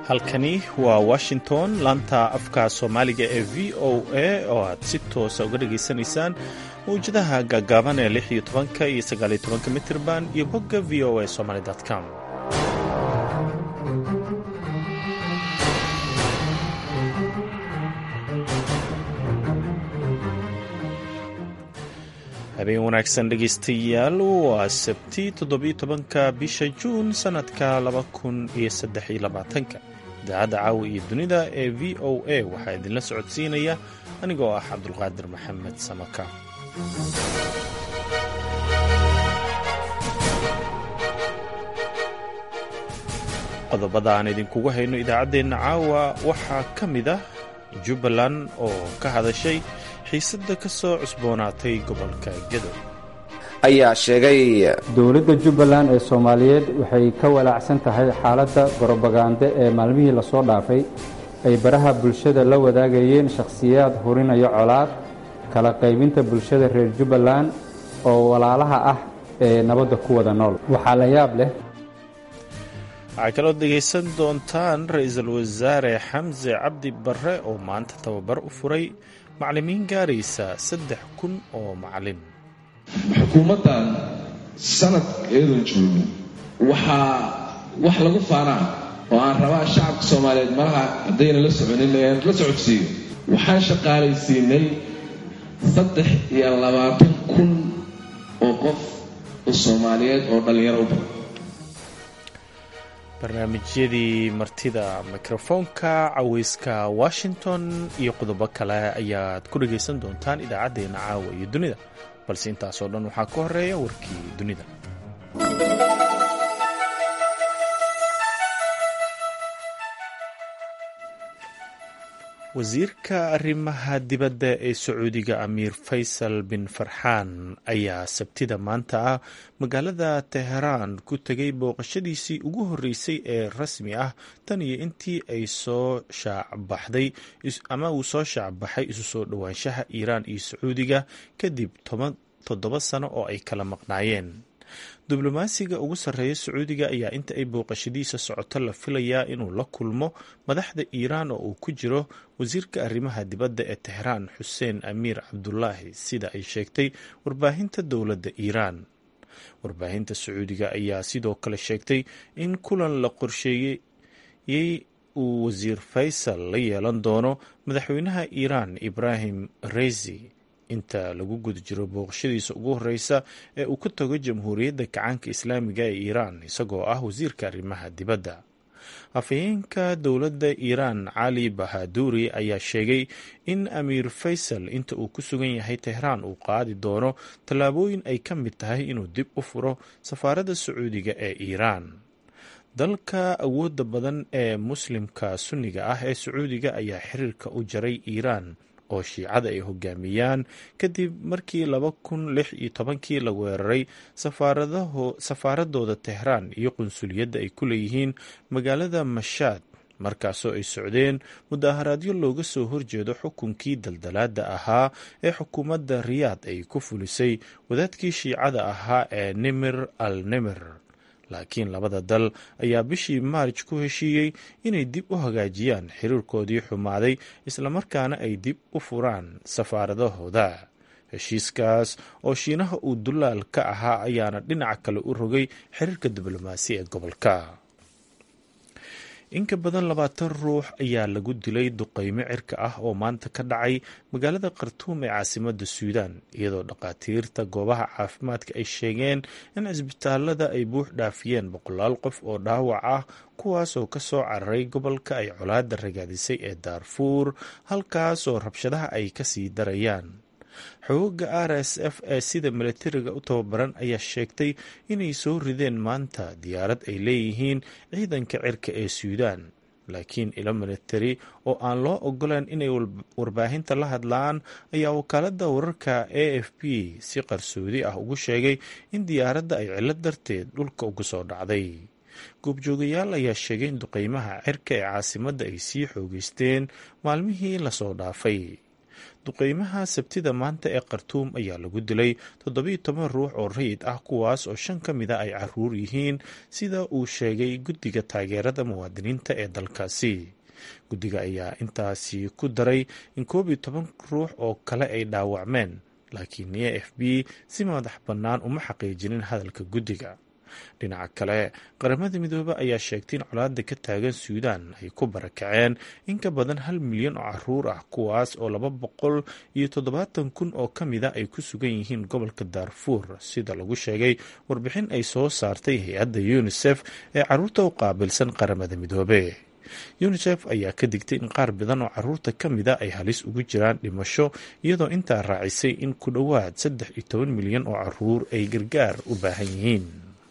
halkani waa washington laanta afka soomaaliga ee v o a oo aad si toosa uga dhageysanaysaan mawjadaha gaagaaban ee lix iyo tobanka iyo sagaaliyo tobanka mitirban iyo bogga v o a somaly com habeen wanaagsan dhegaystayaal waa sabti toddobiyo tobanka bisha juun sannadka laba kun iyo saddex iyo labaatanka idaacadda caawa iyo dunida ee v o a waxaa idinla socodsiinaya anigoo ah cabdulqaadir maxamed samaka qodobada aan idinkugu hayno idaacaddeenna caawa waxaa ka mid ah jubbaland oo ka hadashay xiisadda ka soo cusboonaatay gobolka gedo ayaa sheegay dowladda jubbaland ee soomaaliyeed waxay ka walaacsan tahay xaaladda gorobagande ee maalmihii lasoo dhaafay ay baraha bulshada la wadaagayeen shakhsiyaad hurinayo colaad kala qaybinta bulshada reer jubbaland oo walaalaha ah ee nabadda ku wada nool waxaa la yaab leh waxaa kaloo dhegaysan doontaan ra-iisul wasaare xamse cabdi barre oo maanta tababar u furay macallimiin gaaraysa saddex kun oo macallin xukuumaddan sanadkeedu joogo waxaa wax lagu faanaa oo aan rabaa shacabka soomaaliyeed malaha haddayna la soconin la socodsiiyo waxaan shaqaalaysiinay saddex iyo labaatan kun oo qof oo soomaaliyeed oo dhallinyaro u badan barnaamijyadii martida mikrofoonka caweyska washington iyo qodobo kale ayaad ku dhagaysan doontaan idaacaddeenna caawa iyo dunida balse intaasoo dhan waxaa ka horeeya warkii dunida wasiirka arrimaha dibadda ee sacuudiga amiir faysal bin farxaan ayaa sabtida maanta ah magaalada teheraan ku tegay booqashadiisii ugu horreysay ee rasmi ah tan iyo intii ay soo shaacbaxday ama uu soo shaacbaxay isu soo dhowaanshaha iiraan iyo sacuudiga kadib toddoba sano oo ay kala maqnaayeen diblomaasiga ugu sarreeya sacuudiga ayaa inta ay booqashadiisa socoto la filayaa inuu la kulmo madaxda iiraan oo uu ku jiro wasiirka arrimaha dibadda ee teheraan xuseen amiir cabdulaahi sida ay sheegtay warbaahinta dowladda iiraan warbaahinta sacuudiga ayaa sidoo kale sheegtay in kulan la qorsheeyey uu wasiir faysal la yeelan doono madaxweynaha iiraan ibraahim reisi inta lagu guda jiro booqashadiisa ugu horeysa ee uu ka tago jamhuuriyadda gacaanka islaamiga ee iiraan isagoo ah wasiirka arrimaha dibadda afhayeenka dowladda iiraan cali bahaduuri ayaa sheegay in amiir faysal inta uu ku sugan yahay tehraan uu qaadi doono tallaabooyin ay ka mid tahay inuu dib u furo safaaradda sacuudiga ee iiraan dalka awoodda badan ee muslimka sunniga ah ee sacuudiga ayaa xiriirka u jaray iiraan oo shiicada ay hogaamiyaan kadib markii laba kun lix iyo tobankii la weeraray safaaradooda tehraan iyo qunsuliyadda ay ku leeyihiin magaalada mashaad markaasoo ay socdeen mudaharaadyo looga soo horjeedo xukunkii daldalaada ahaa ee xukuumadda riyaad ay ku fulisay wadaadkii shiicada ahaa ee nimir al nimir laakiin labada dal ayaa bishii maarj ku heshiiyey inay dib u hagaajiyaan xiriirkoodii xumaaday islamarkaana ay dib u furaan safaaradahooda heshiiskaas oo shiinaha uu dulaal ka ahaa ayaana dhinaca kale u rogay xiriirka diblomaasi ee gobolka in ka badan labaatan ruux ayaa lagu dilay duqeymo cirka ah oo maanta ka dhacay magaalada khartuum ee caasimada suudaan iyadoo dhakhaatiirta goobaha caafimaadka ay sheegeen in cisbitaalada ay buux dhaafiyeen boqolaal qof oo dhaawac ah kuwaas oo kasoo cararay gobolka ay colaada ragaadisay ee daarfuur halkaas oo rabshadaha ay kasii darayaan xooga r s f ee sida milatariga u tababaran ayaa sheegtay inay soo rideen maanta diyaarad ay leeyihiin ciidanka cirka ee suudaan laakiin ilo milatari oo aan loo ogolaan inay warbaahinta la hadlaan ayaa wakaalada wararka a f p si qarsoodi ah ugu sheegay in diyaaradda ay cilo darteed dhulka ugu soo dhacday goobjoogayaal ayaa sheegay in duqeymaha cirka ee caasimadda ay sii xoogeysteen maalmihii lasoo dhaafay duqeymaha sabtida maanta ee khartuum ayaa lagu dilay toddobiyo toban ruux oo rayid ah kuwaas oo shan ka mida ay caruur yihiin sida uu sheegay guddiga taageerada muwaadiniinta ee dalkaasi guddiga ayaa intaasi ku daray in koob iyo toban ruux oo kale ay dhaawacmeen laakiin e f b si madax bannaan uma xaqiijinin hadalka guddiga dhinaca kale qaramada midoobe ayaa sheegtay in colaada ka taagan suudaan ay ku barakaceen in ka badan hal milyan oo caruur ah kuwaas oo laba boqol iyo toddobaatan kun oo ka mida ay ku sugan yihiin gobolka daarfuur sida lagu sheegay warbixin ay soo saartay hay-adda unisef ee caruurta u qaabilsan qaramada midoobe unisef ayaa ka digtay in qaar badan oo caruurta ka mida ay halis ugu jiraan dhimasho iyadoo intaa raacisay in ku dhowaad saddex iyo toban milyan oo caruur ay gargaar u baahan yihiin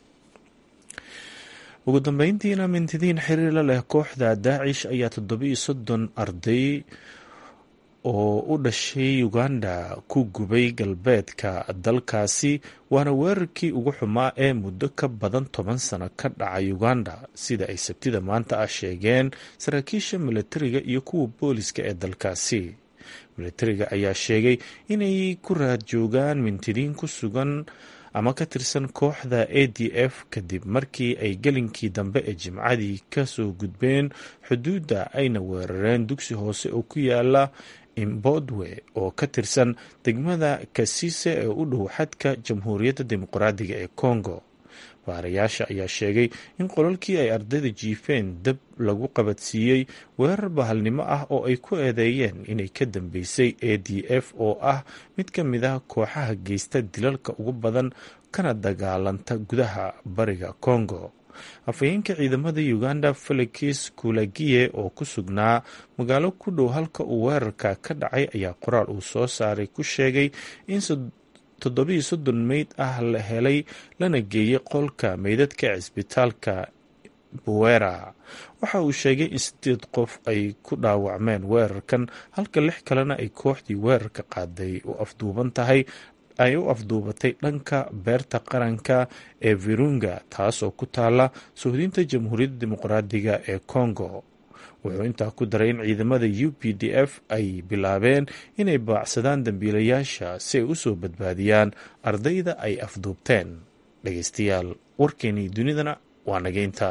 ugu dambeyntiina mintidiin xiriirla leh kooxda daacish ayaa toddobiiyo soddon arday oo u dhashay uganda ku gubay galbeedka dalkaasi waana weerarkii ugu xumaa ee muddo ka badan toban sano ka dhacay uganda sida ay sabtida maanta ah sheegeen saraakiisha milatariga iyo kuwa booliska ee dalkaasi milatariga ayaa sheegay inay ku raad joogaan mintidiin ku sugan ama ka tirsan kooxda a d f kadib markii ay gelinkii dambe ee jimcadii ka soo gudbeen xuduudda ayna weerareen dugsi hoose oo ku yaala imbodwe oo ka tirsan degmada kasise ee u dhow xadka jamhuuriyadda dimuqraadiga ee congo baarayaasha ayaa sheegay in qolalkii ay ardayda jiifeen dab lagu qabadsiiyey weerar bahalnimo ah oo ay ku eedeeyeen inay ka dambeysay a d f oo ah mid ka mid ah kooxaha geysta dilalka ugu badan kana dagaalanta gudaha bariga congo afhayeenka ciidamada uganda felix kulagiye oo ku sugnaa magaalo ku dhow halka uu weerarka ka dhacay ayaa qoraal uu soo saaray ku sheegay in toddobiiyo soddon meyd ah la helay lana geeyey qolka meydadka ee cisbitaalka buwera waxa uu sheegay in sideed qof ay ku dhaawacmeen weerarkan halka lix kalena ay kooxdii weerarka qaaday u afduuban tahay ay u afduubatay dhanka beerta qaranka ee virunga taasoo ku taala suhdinta jamhuuriyadda dimuqraadiga ee congo wuxuu intaa ku daray in ciidamada u p d f ay bilaabeen inay baacsadaan dambiilayaasha si ay u soo badbaadiyaan ardayda ay afduubteen dhegeystayaal warkeenii dunidana waa nageynta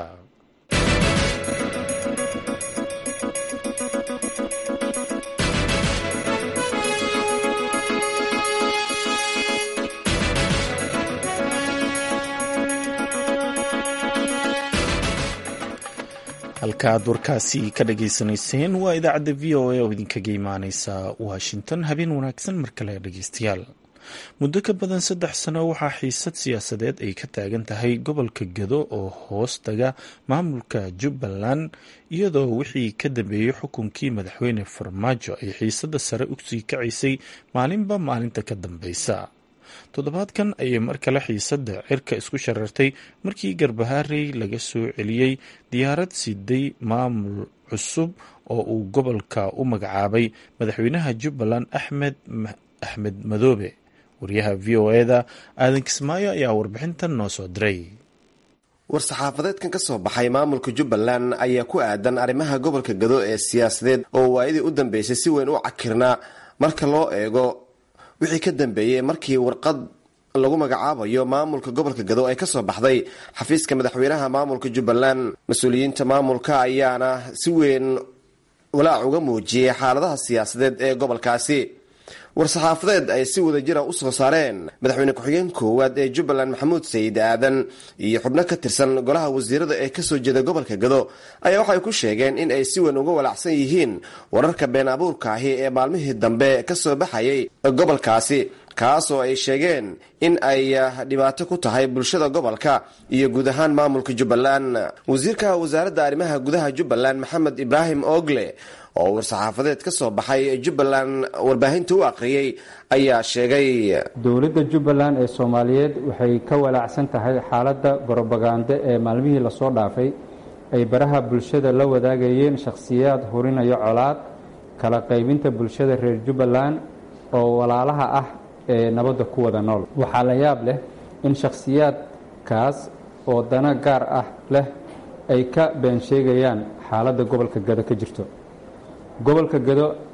halka aad warkaasi ka dhageysanayseen waa idaacadda v o a oo idinkaga imaaneysa washington habeen wanaagsan mar kale dhegeystayaal muddo ka badan saddex sano waxaa xiisad siyaasadeed ay ka taagan tahay gobolka gado oo hoos taga maamulka jubbaland iyadoo wixii ka dambeeyey xukunkii madaxweyne farmaajo ay xiisadda sare usii kacaysay maalinba maalinta ka dambeysa toddobaadkan ayay mar kale xiisadda cirka isku sharartay markii garbaharey laga soo celiyey diyaarad siday maamul cusub oo uu gobolka u magacaabay madaxweynaha jubbaland axmed axmed madoobe wariyaha v o eda aadan kismaayo ayaa warbixintan noo soo diray war-saxaafadeedkan ka soo baxay maamulka jubbaland ayaa ku aadan arrimaha gobolka gado ee siyaasadeed oo waayadii u dambeysay si weyn u cakirnaa marka loo eego wixii ka dambeeyey markii warqad lagu magacaabayo maamulka gobolka gado ay kasoo baxday xafiiska madaxweynaha maamulka jubbaland mas-uuliyiinta maamulka ayaana si weyn walaac uga muujiyey xaaladaha siyaasadeed ee gobolkaasi war-saxaafadeed ay si wada jira u soo saareen madaxweyne ku-xigeen koowaad ee jubbaland maxamuud sayid aadan iyo xubno ka tirsan golaha wasiirada ee kasoo jeeda gobolka gado ayaa waxay ku sheegeen in ay si weyn uga walaacsan yihiin wararka been abuurka ahi ee maalmihii dambe kasoo baxayay gobolkaasi kaasoo ay sheegeen in ay dhibaato ku tahay bulshada gobolka iyo guud ahaan maamulka jubbaland wasiirka wasaaradda arrimaha gudaha jubbaland maxamed ibraahim ogle oo war-saxaafadeed ka soo baxay jubbaland warbaahinta u aqriyey ayaa sheegay dowladda jubbaland ee soomaaliyeed waxay ka walaacsan tahay xaaladda gorobagande ee maalmihii lasoo dhaafay ay baraha bulshada la wadaagayeen shakhsiyaad hurinayo colaad kala qaybinta bulshada reer jubbaland oo walaalaha ah ee nabadda ku wada nool waxaa la yaab leh in shakhsiyaadkaas oo dana gaar ah leh ay ka been sheegayaan xaaladda gobolka gado ka jirto gobolka gado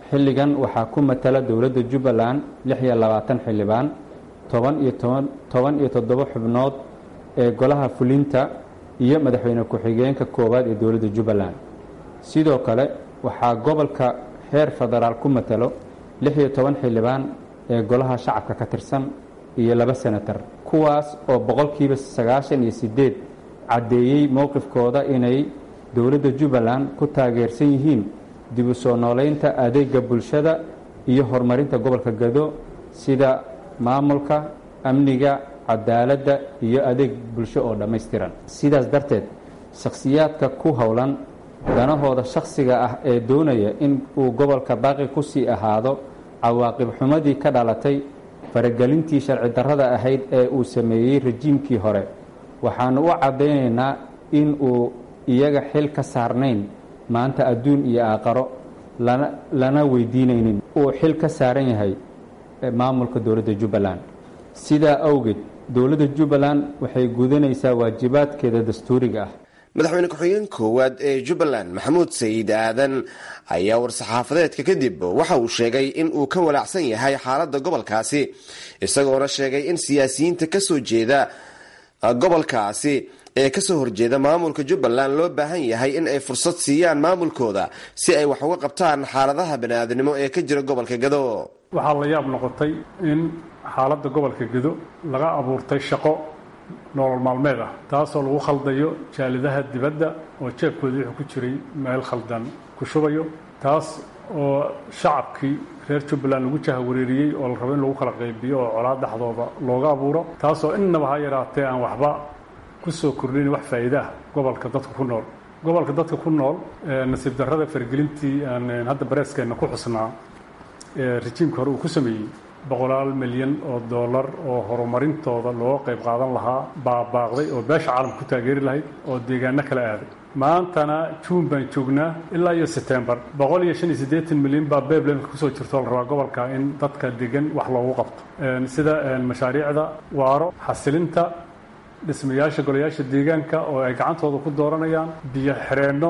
xilligan waxaa ku matala dowladda jubbaland lix iyo labaatan xildhibaan toban iyo toban iyo toddoba xubnood ee golaha fulinta iyo madaxweyne ku-xigeenka koowaad ee dowladda jubbaland sidoo kale waxaa gobolka heer federaal ku matalo lix iyo toban xildhibaan ee golaha shacabka ka tirsan iyo laba senatar kuwaas oo boqolkiiba sagaashan iyo siddeed caddeeyey mowqifkooda inay dowladda jubbaland ku taageersan yihiin dib u soo nooleynta adeega bulshada iyo horumarinta gobolka gado sida maamulka amniga cadaaladda iyo adeeg bulsho oo dhammaystiran sidaas darteed shakhsiyaadka ku howlan danahooda shakhsiga ah ee doonaya in uu gobolka baaqi ku sii ahaado cawaaqib xumadii ka dhalatay faragelintii sharci darrada ahayd ee uu sameeyey rajiimkii hore waxaanu u caddaynaynaa in uu iyaga xil ka saarnayn maanta adduun iyo aaqaro lana weydiinaynin uu xil ka saaran yahay maamulka dowladda jubbaland sidaa awgeed dowladda jubbaland waxay gudanaysaa waajibaadkeeda dastuuriga ah madaxweyne ku-xigeen koowaad ee jubbaland maxamuud sayid aadan ayaa war-saxaafadeedka kadib waxa uu sheegay in uu ka walaacsan yahay xaaladda gobolkaasi isagoona sheegay in siyaasiyiinta kasoo jeeda gobolkaasi ee kasoo horjeeda maamulka jubbaland loo baahan yahay in ay fursad siiyaan maamulkooda si ay wax uga qabtaan xaaladaha baniaadnimo ee ka jira gobolka gado waxaa la yaab noqotay in xaaladda gobolka gado laga abuurtay shaqo nolol maalmeed ah taasoo lagu khaldayo jaalidaha dibadda oo jeebkooda wuxuu ku jiray meel khaldan ku shubayo taas oo shacabkii reer jubbaland lagu jahawareeriyey oo la rabo in lagu kala qaybiyo oo colaad dhexdooda looga abuuro taasoo innaba ha yaraatee aan waxba kusoo kordhin wax faa'iida ah gobolka dadka ku nool gobolka dadka ku nool nasiib darrada fargelintii aan hadda bareeskeenna ku xusnaa ee rajiimka hore uu ku sameeyey boqolaal milyan oo dollar oo horumarintooda looga qayb qaadan lahaa baabaaqday oo beesha caalamka ku taageeri lahayd oo deegaano kala aaday maantana juun baan joognaa ilaa iyo setembar boqol iyo shan iyo siddeetan milyan baa beeblemka kusoo jirto la rabaa gobolka in dadka degan wax loogu qabto sida mashaariicda waaro xasilinta dhismayaasha golayaasha deegaanka oo ay gacantooda ku dooranayaan biyo xireenno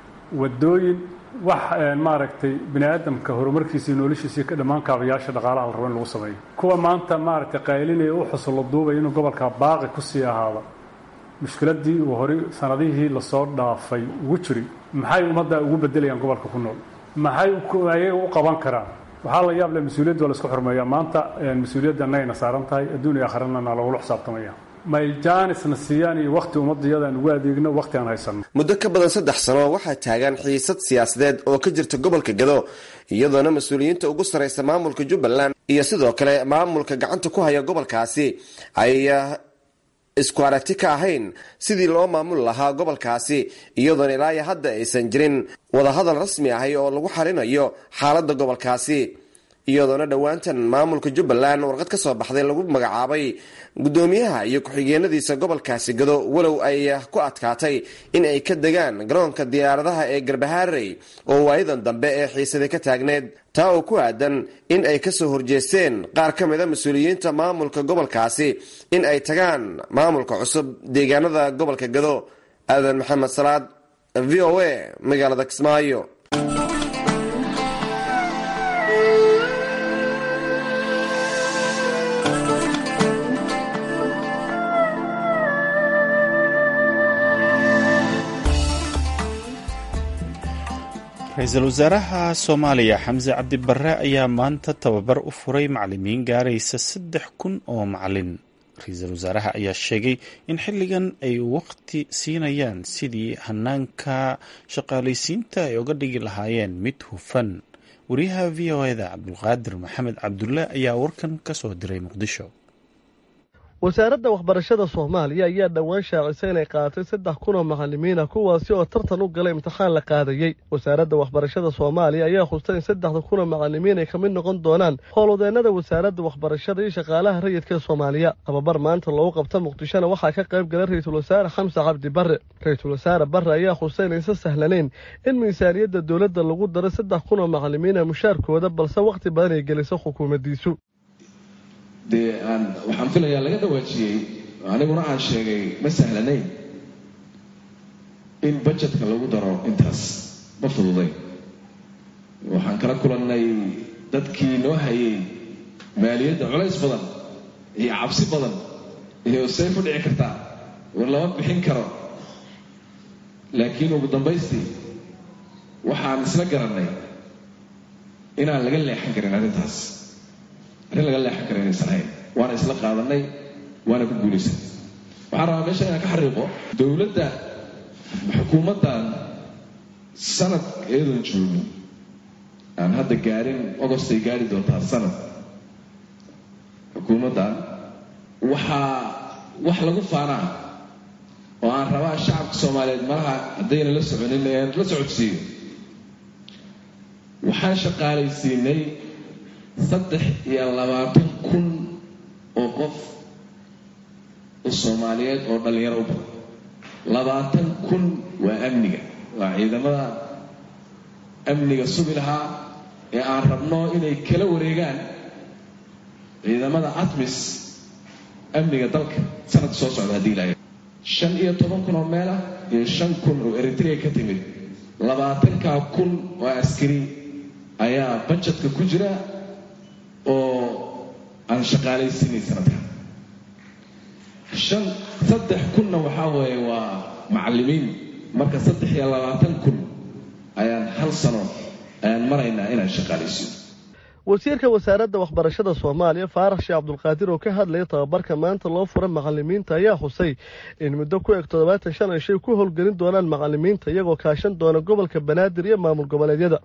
wadooyin wax maaragtay bini aadamka horumarkiisa iyo noloshiisa ka dhammaan kaabayaasha dhaqaalaha la rabo in lagu sameeyo kuwa maanta maaragtay qaylinaya u xusulo duubaya inuu gobolka baaqi ku sii ahaado mushkiladii uu horey sanadihii lasoo dhaafay ugu jiray maxay ummadda ugu bedelayaan gobolka ku nool maxay ayaga u qaban karaan waxaa la yaab leh mas-uuliyadda waa la isku xurmeeyaa maanta mas-uuliyadda annagayna saaran tahay adduun iyo aakharana lagula xisaabtamaya may jaanisna siiyaan iyo wakhti ummadayadaan ugu adeegno wakhti aan haysanno muddo ka badan saddex sano waxaa taagan xiisad siyaasadeed oo ka jirta gobolka gado iyadoona mas-uuliyiinta ugu sarraysa maamulka jubbaland iyo sidoo kale maamulka gacanta ku haya gobolkaasi ay isku aragti ka ahayn sidii loo maamuli lahaa gobolkaasi iyadoona ilaayo hadda aysan jirin wadahadal rasmi ahay oo lagu xalinayo xaaladda gobolkaasi iyadoona dhowaantan maamulka jubbaland warqad ka soo baxday lagu magacaabay guddoomiyaha iyo ku-xigeenadiisa gobolkaasi gado walow ay ku adkaatay in ay ka degaan garoonka diyaaradaha ee garbahaarey oo waayadan dambe ee xiisaday ka taagneed taa oo ku aadan in ay kasoo horjeesteen qaar ka mid a mas-uuliyiinta maamulka gobolkaasi in ay tagaan maamulka cusub deegaanada gobolka gado aadan maxamed salaad v o a magaalada kismaayo ra-iisul wasaaraha soomaaliya xamse cabdi barre ayaa maanta tababar u furay macalimiin gaaraysa saddex kun oo macalin ra-iisul wasaaraha ayaa sheegay in xilligan ay waqti siinayaan sidii hanaanka shaqaalaysiinta ay uga dhigi lahaayeen mid hufan wariyaha v o eda cabdulqaadir maxamed cabdulle ayaa warkan ka soo diray muqdisho wasaaradda waxbarashada soomaaliya ayaa dhowaan shaacisay inay qaadatay saddex kun oo macalimiina kuwaasi oo tartan u galay imtixaan la qaadayey wasaaradda waxbarashada soomaaliya ayaa khustay in saddexda kun oo macalimiin ay ka mid noqon doonaan howlwadeennada wasaaradda waxbarashada iyo shaqaalaha rayidka ee soomaaliya tababar maanta loogu qabta muqdishona waxaa ka qayb galay ra-iisul wasaare xamse cabdi barre ra-iisul wasaare barre ayaa khustay inaysan sahlanayn in miisaaniyadda dowladda lagu daro saddex kun oo macalimiina mushaarkooda balse wakhti badan ay geliso xukuumaddiisu dee aan waxaan filayaa laga dhawaajiyey aniguna aan sheegay ma sahlanayn in bajetka lagu daro intaas ma fududay waxaan kala kulannay dadkii noo hayay maaliyadda culays badan iyo cabsi badan iyo say ku dhici kartaa war lama bixin karo laakiin ugu dambaystii waxaan isla garannay inaan laga leexan karin arrintaas arrin laga leexan kara inaysan hayn waana isla qaadanay waana ku guulaysan waxaan rabaa meesha inaan ka xariiqo dowladda xukuumaddan sanad eedan joogin aan hadda gaarin ogostay gaari doontaa sanad xukuumaddan waxaa wax lagu faanaa oo aan rabaa shacabka soomaaliyeed malaha haddayna la soconin la socodsiiyo waxaan shaqaalaysiinay saddex iyo labaatan kun oo qof oo soomaaliyeed oo dhallinyaro u badan labaatan kun waa amniga waa ciidamada amniga sugi lahaa ee aan rabno inay kala wareegaan ciidamada atmis amniga dalka sanadka soo socda haddii ilaahay shan iyo toban kun oo meel ah iyo shan kun oo eritrea ka timid labaatankaa kun oo askari ayaa bajetka ku jira oo aan shaqaalaysiinay sanadkan shan saddex kunna waxaa weeye waa macallimiin marka saddex iyo labaatan kun ayaan hal sano ayaan maraynaa inaan shaqaalaysiino wasiirka wasaaradda waxbarashada soomaaliya faarax sheekh cabdulqaadir oo ka hadlaya tababarka maanta loo fura macalimiinta ayaa xusay in muddo ku eg toddobaatan shan ay shay ku howlgelin doonaan macalimiinta iyagoo kaashan doona gobolka banaadir iyo maamul goboleedyada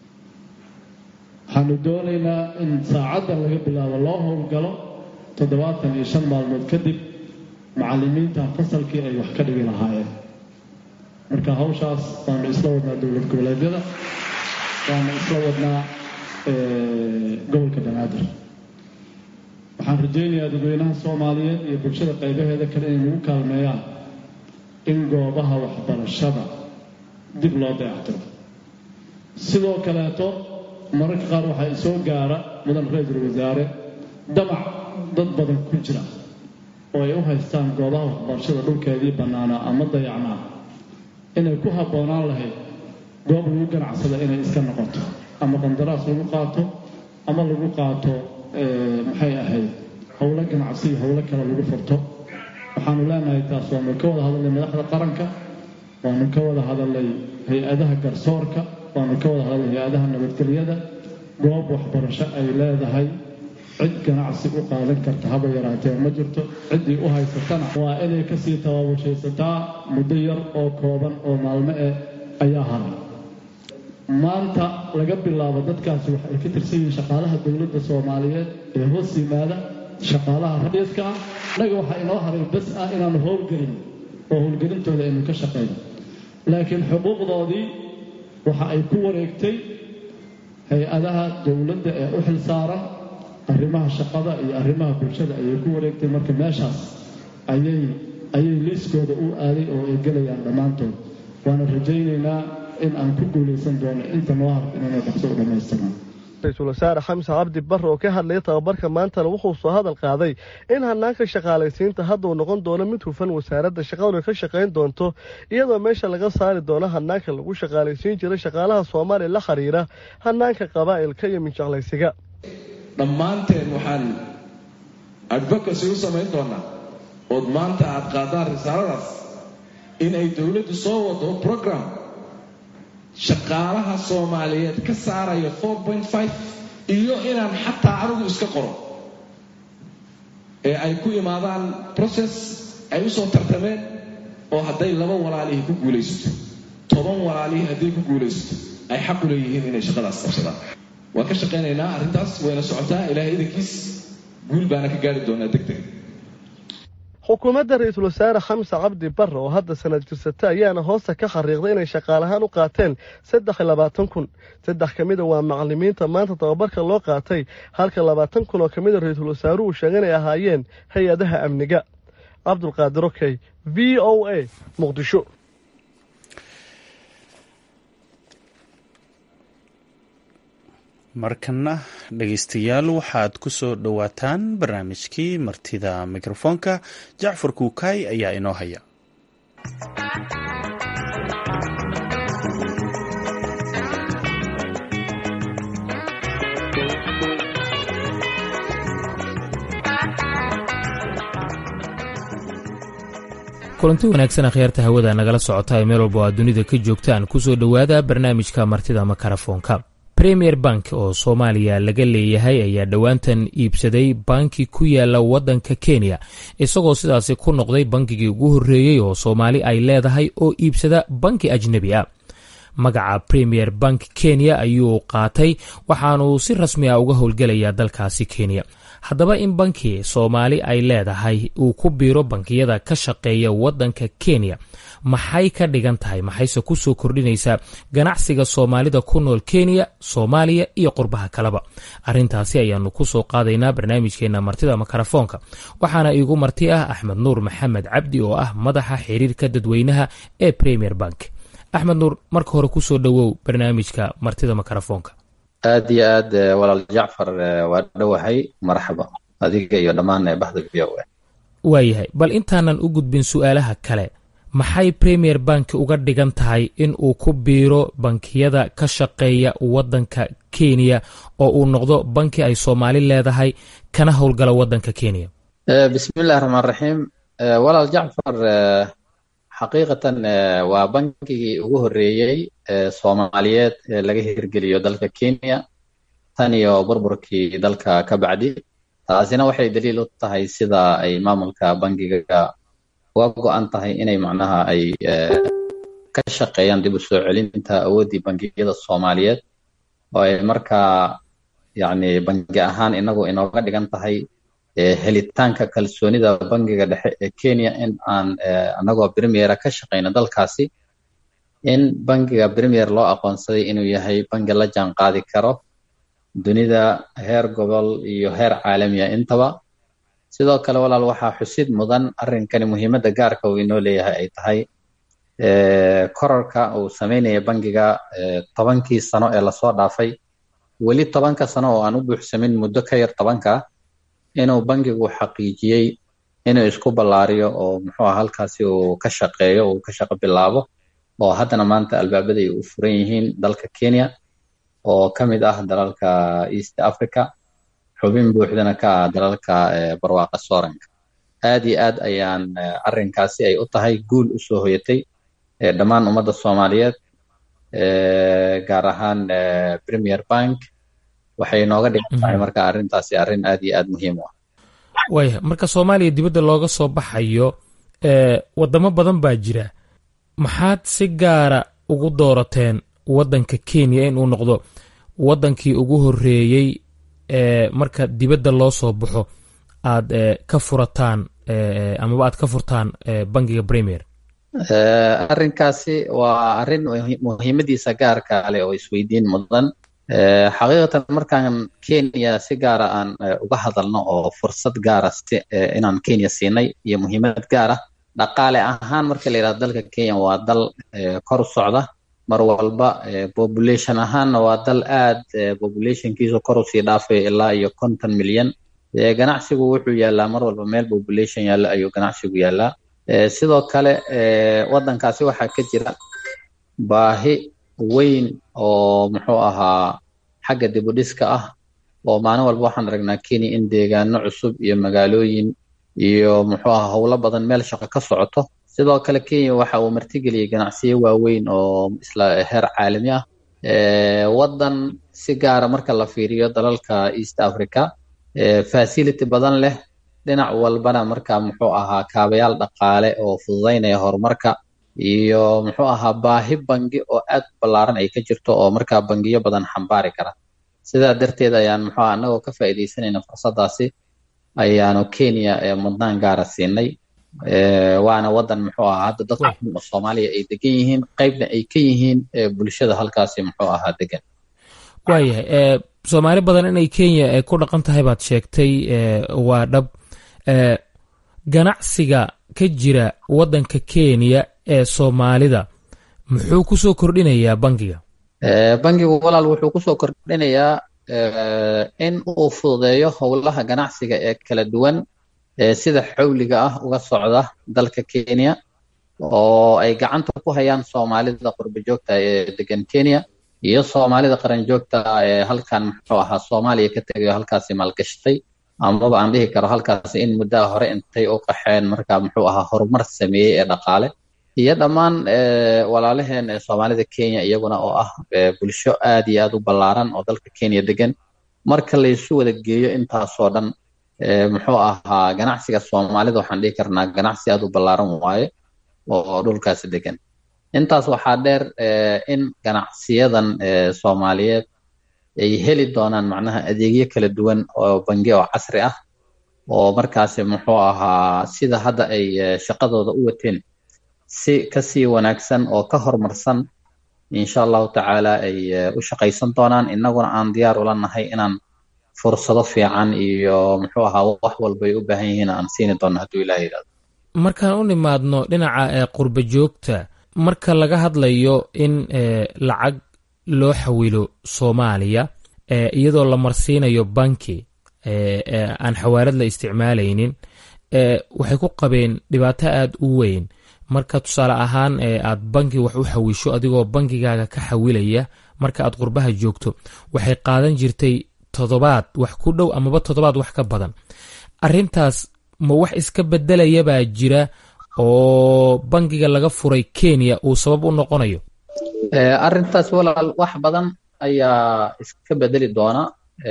waxaanu doonaynaa in saacaddan laga bilaabo loo howlgalo toddobaatan iyo shan maalmood kadib macalimiinta fasalkii ay wax ka dhigi lahaayeen marka hawshaas waanu isla wadnaa dowlad goboleedyada waanu isla wadnaa gobolka banaadir waxaan rajaynayaa dadweynaha soomaaliyeed iyo bulshada qaybaheeda kale inay nagu kaalmeeyaan in goobaha waxbarashada dib loo dayactiro sidoo kaleeto mararka qaar waxaa isoo gaara mudan ra-iisul wasaare damac dad badan ku jira oo ay u haystaan goobaha waxbarashada dhulkeedii bannaanaa ama dayacnaa inay ku habboonaan lahayd goob lagu ganacsada inay iska noqoto ama qandaraas lagu qaato ama lagu qaato maxay ahayd howlo ganacsi iyo howlo kale lagu furto waxaanu leenahay taas waanu ka wada hadalnay madaxda qaranka waanu ka wada hadalnay hay-adaha garsoorka waanu ka wada hadalnay hay-adaha nabadgelyada goob waxbarasho ay leedahay cid ganacsi u qaadan karta haba yaraatee ma jirto ciddii u haysatana waa inay kasii tabaabashaysataa muddo yar oo kooban oo maalmo eh ayaa haray maanta laga bilaabo dadkaasi waxay ka tirsan yihiin shaqaalaha dowladda soomaaliyeed ee hoos yimaada shaqaalaha radiiska ah innaga waxaa inoo haray bas ah inaanu howlgelin oo howlgelintooda aynu ka shaqayno laakiin xuquuqdoodii waxa ay ku wareegtay hay-adaha dowladda ee u xil saaran arrimaha shaqada iyo arrimaha bulshada ayay ku wareegtay marka meeshaas ayay ayay liiskooda u aaday oo ay gelayaan dhammaantood waana rajaynaynaa in aan ku guulaysan doono inta noo harta inayna dhaqso u dhammaystirnaan ra-iisul wasaare xamse cabdi barre oo ka hadlaya tababarka maantana wuxuu soo hadal qaaday in hanaanka shaqaalaysiinta hadda uu noqon doono mid hufan wasaaradda shaqaduna ka shaqayn doonto iyadoo meesha laga saari doono hanaanka lagu shaqaalaysiin jiray shaqaalaha soomaaliya la xiriira hanaanka qabaa'ilka iyo minjeclaysiga dhammaanteen waxaan advocacy u samayn doonaa ood maanta aad qaadaan risaaladaas in ay dowladdu soo wado program shaqaalaha soomaaliyeed ka saaraya iyo inaan xataa anigu iska qoro ee ay ku imaadaan process ay u soo tartameen oo hadday laba walaalihii ku guulaysato toban walaalihii hadday ku guulaysato ay xaq u leeyihiin inay shaqadaas qabsadaan waan ka shaqaynaynaa arrintaas wayna socotaa ilaahay idankiis guul baana ka gaari doonaa deg deg xukuumadda ra-iisul wasaare xamse cabdi barre oo hadda sanad jirsata ayaana hoosta ka xariiqday inay shaqaalahaan u qaateen saddex iyo labaatan kun saddex ka mida waa macalimiinta maanta tababarka loo qaatay halka labaatan kun oo ka mida ra-iisul wasaaruhu sheegay inay ahaayeen hay-adaha amniga cabdulqaadir okey v o a muqdisho markana dhegaystayaal waxaad ku soo dhowaataan barnaamijkii martida mikrofoonka jacfar kuukaay ayaa inoo haya kulanti wanaagsan akhyaarta hawada nagala socota ee meel walba oo aad dunida ka joogtaan kusoo dhowaada barnaamijka martida makarafoonka premier bank oo soomaaliya laga leeyahay ayaa dhowaantan iibsaday banki ku yaala waddanka kenya isagoo sidaasi ku noqday bankigii ugu horreeyey oo soomaali ay leedahay oo iibsada banki ajnebi ah magaca premier bank kenya ayuu qaatay waxaanuu si rasmi ah uga howlgelayaa dalkaasi kenya haddaba in banki soomaali ay leedahay uu ku biiro bankiyada ka shaqeeya waddanka kenya maxay ka dhigan tahay maxayse ku soo kordhinaysaa ganacsiga soomaalida ku nool kenya soomaaliya iyo qurbaha kaleba arrintaasi ayaanu ku soo qaadaynaa barnaamijkeenna martida makarafoonka waxaana iigu marti ah axmed nuur maxamed cabdi oo ah madaxa xiriirka dadweynaha ee premier bank axmed nuur marka hore kusoo dhowow barnaamijka martida makarafoonka aad iyo aad walaal jacfar waa dhowahay marxaba adiga iyo dhammaan bahda v o a waayahay bal intaanan u gudbin su-aalaha kale maxay premier bank uga dhigan tahay in uu ku biiro bankiyada ka shaqeeya waddanka kenya oo uu noqdo banki ay soomaali leedahay kana howlgala waddanka kenya bismillahi raxmaan raxiim walaal jacfar xaqiiqatan waa bankigii ugu horreeyey soomaaliyeed ee laga hirgeliyo dalka kenya tan iyo burburkii dalka ka bacdi taasina waxay daliil u tahay sida ay maamulka bankiga uga go-an tahay inay macnaha ay ka shaqeeyaan dib u soo celinta awooddii bangiyada soomaaliyeed oo ay markaa yacni bangi ahaan inagu inooga dhigan tahay helitaanka kalsoonida bangiga dhexe ee kenya in aan anagoo premiera ka shaqeyno dalkaasi in bangiga premier loo aqoonsaday inuu yahay bangi la jaan qaadi karo dunida heer gobol iyo heer caalamiya intaba sidoo kale walaal waxaa xusid mudan arrinkani muhiimadda gaarka uu inoo leeyahay ay tahay korarka uu sameynaya bangiga tobankii sano ee lasoo dhaafay weli tobanka sano oo aan u buuxsamin muddo ka yar tobanka inuu bangigu xaqiijiyey inuu isku ballaariyo oo muxuu ah halkaasi uu ka shaqeeyo uu ka shaqo bilaabo oo haddana maanta albaabada ay u furan yihiin dalka kenya oo ka mid ah dalalka east africa xubin buuxdana ka ah dalalka barwaaqa sooranka aad iyo aad ayaan arrinkaasi ay u tahay guul u soo hoyatay dhammaan ummadda soomaaliyeed gaar ahaan premier bank waxay nooga dhigan tahay marka arrintaasi arrin aad iyo aad muhiim u ah waaya marka soomaaliya dibadda looga soo baxayo wadamo badan baa jira maxaad si gaara ugu doorateen waddanka kenya inuu noqdo waddankii ugu horreeyey marka dibadda loo soo baxo aad ka furataan amaba aad ka furtaan bangiga premier arrinkaasi waa arrin muhiimadiisa gaarka leh oo isweydiin mudan xaqiiqatan markaan kenya si gaara aan uga hadalno oo fursad gaara inaan kenya siinay iyo muhiimad gaar ah dhaqaale ahaan marka la yidhahdo dalka kenya waa dal kor u socda mar walba population ahaanna waa dal aad populationkiisu kor usii dhaafay ilaa iyo konton milyan ganacsigu wuxuu yaalaa mar walba meel population yaalla ayuu ganacsigu yaalaa sidoo kale waddankaasi waxaa ka jira baahi weyn oo muxuu ahaa xagga dibudhiska ah oo maalin walba waxaan aragnaa kenya in deegaano cusub iyo magaalooyin iyo muxuu ahaa howlo badan meel shaqo ka socoto sidoo kale kenya waxa uu martigeliyey ganacsiyo waaweyn oo isla heer caalami ah waddan si gaara marka la fiiriyo dalalka east africa facility badan leh dhinac walbana marka muxuu ahaa kaabayaal dhaqaale oo fududeynaya horumarka iyo muxuu ahaa baahi bangi oo aad ballaaran ay ka jirto oo markaa bangiyo badan xambaari kara sidaa darteed ayaan muxuu aha anagoo ka faa'iidaysanayna fursaddaasi ayaanu kenya mudnaan gaara siinay waana waddan muxuu ahaa hadda dadka oo soomaaliya ay degan yihiin qeybna ay ka yihiin bulshada halkaasi muxuu ahaa degan waayahay soomaali badan inay kenya ku dhaqan tahay baad sheegtay waa dhab ganacsiga ka jira waddanka kenya ee soomaalida muxuu kusoo kordhinayaa bangiga bangigu walaal wuxuu kusoo kordhinayaa in uu fududeeyo howlaha ganacsiga ee kala duwan sida xawliga ah uga socda dalka kenya oo ay gacanta ku hayaan soomaalida qurba joogta ee degan kenya iyo soomaalida qaran joogta ee halkan muxuu ahaa soomaaliya ka tegayo halkaasi maalgashatay amaba aan dhihi karo halkaasi in muddaa hore intay u qaxeen marka muxuu ahaa horumar sameeyey ee dhaqaale iyo dhammaan walaalaheen ee soomaalida kenya iyaguna oo ah bulsho aad iyo aad u ballaaran oo dalka kenya degan marka laysu wada geeyo intaasoo dhan muxuu ahaa ganacsiga soomaalida waxaan dhihi karnaa ganacsi aad u ballaaran waaye oo dhulkaasi degan intaas waxaa dheer in ganacsiyadan soomaaliyeed ay heli doonaan macnaha adeegyo kala duwan oo bangi oo casri ah oo markaasi muxuu ahaa sida hadda ay shaqadooda u wateen si kasii wanaagsan oo ka horumarsan insha allahu tacaala ay u shaqaysan doonaan innaguna aan diyaar ula nahay inaan fursado fiican iyo muxuu ahaa wax walbay u baahan yihiin aan siini doonno hadduu ilaah yidhahdo markaan u nimaadno dhinaca qurba joogta marka laga hadlayo in lacag loo xawilo soomaaliya iyadoo la marsiinayo banki aan xawaalad la isticmaalaynin waxay ku qabeen dhibaato aad u weyn marka tusaale ahaan aad banki wax u xawisho adigoo bankigaaga ka xawilaya marka aad qurbaha joogto waxay qaadan jirtay toddobaad wax ku dhow amaba toddobaad wax ka badan arintaas ma wax iska bedelayabaa jira oo bankiga laga furay kenya uu sabab u noqonayo arintaas walaal wax badan ayaa iska bedeli doona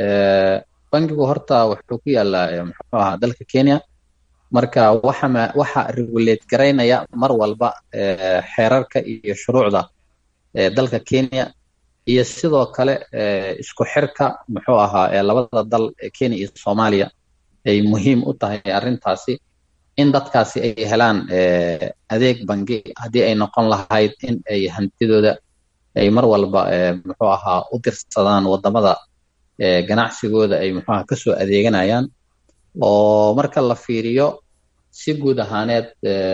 bankigu horta wuxuu ku yaalaa muxuu ahaa dalka kenya marka waxa waxa regulate garaynaya mar walba xeerarka iyo shuruucda dalka kenya iyo sidoo kale isku xirka muxuu ahaa ee labada dal kenya iyo soomaaliya ay muhiim u tahay arrintaasi in dadkaasi ay helaan adeeg bangi haddii ay noqon lahayd in ay hantidooda ay mar walba muxuu ahaa u dirsadaan wadamada ganacsigooda ay muxuu ahaa kasoo adeeganayaan oo marka la fiiriyo si guud ahaaneed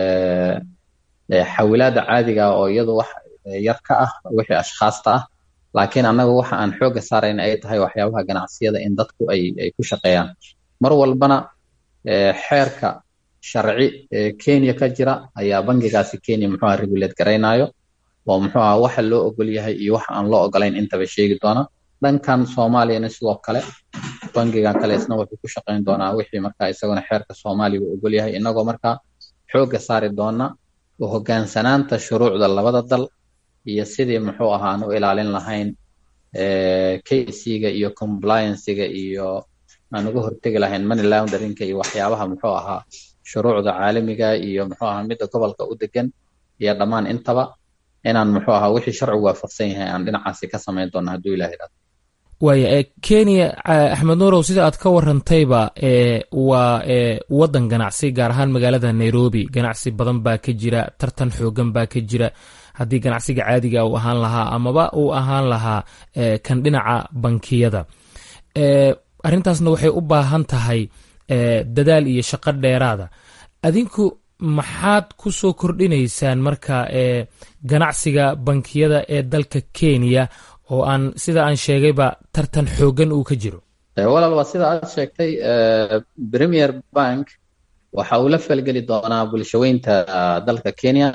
xawilaada caadiga oo iyadu wax yar ka ah wixii ashkhaasta ah laakiin annaga waxa aan xoogga saarayna ay tahay waxyaabaha ganacsiyada in dadku ay ay ku shaqeeyaan mar walbana xeerka sharci ee kenya ka jira ayaa bangigaasi kenya muxuu aha regulate garaynayo oo muxuu aha waxa loo ogol yahay iyo waxa aan loo ogolayn intaba sheegi doona dhankan soomaaliyana sidoo kale bangigan kale isna wuxuu ku shaqayn doonaa wixii markaa isaguna xeerka soomaaliya uu ogol yahay inagoo markaa xoogga saari doona u hogaansanaanta shuruucda labada dal iyo sidii muxuu ahaa aan u ilaalin lahayn kc-ga iyo compliancega iyo aan uga hortegi lahayn money launderinka iyo waxyaabaha muxuu ahaa shuruucda caalamiga iyo muxuu ahaa midda gobolka u degan iyo dhammaan intaba inaan muxuu ahaa wixii sharcigu waafaqsan yahay aan dhinacaasi ka samayn doono hadduu ilaah yidhahdo waaya kenya axmed nuurow sida aad ka warantayba waa waddan ganacsi gaar ahaan magaalada nairobi ganacsi badan baa ka jira tartan xoogan baa ka jira haddii ganacsiga caadiga uu ahaan lahaa amaba uu ahaan lahaa kan dhinaca bankiyada arrintaasna waxay u baahan tahay dadaal iyo shaqo dheeraada adinku maxaad ku soo kordhinaysaan marka ganacsiga bankiyada ee dalka kenya oo aan sida aan sheegayba tartan xoogan uu ka jiro walaal waa sida aad sheegtay premier bank waxa uu la falgeli doonaa bulshaweynta dalka kenya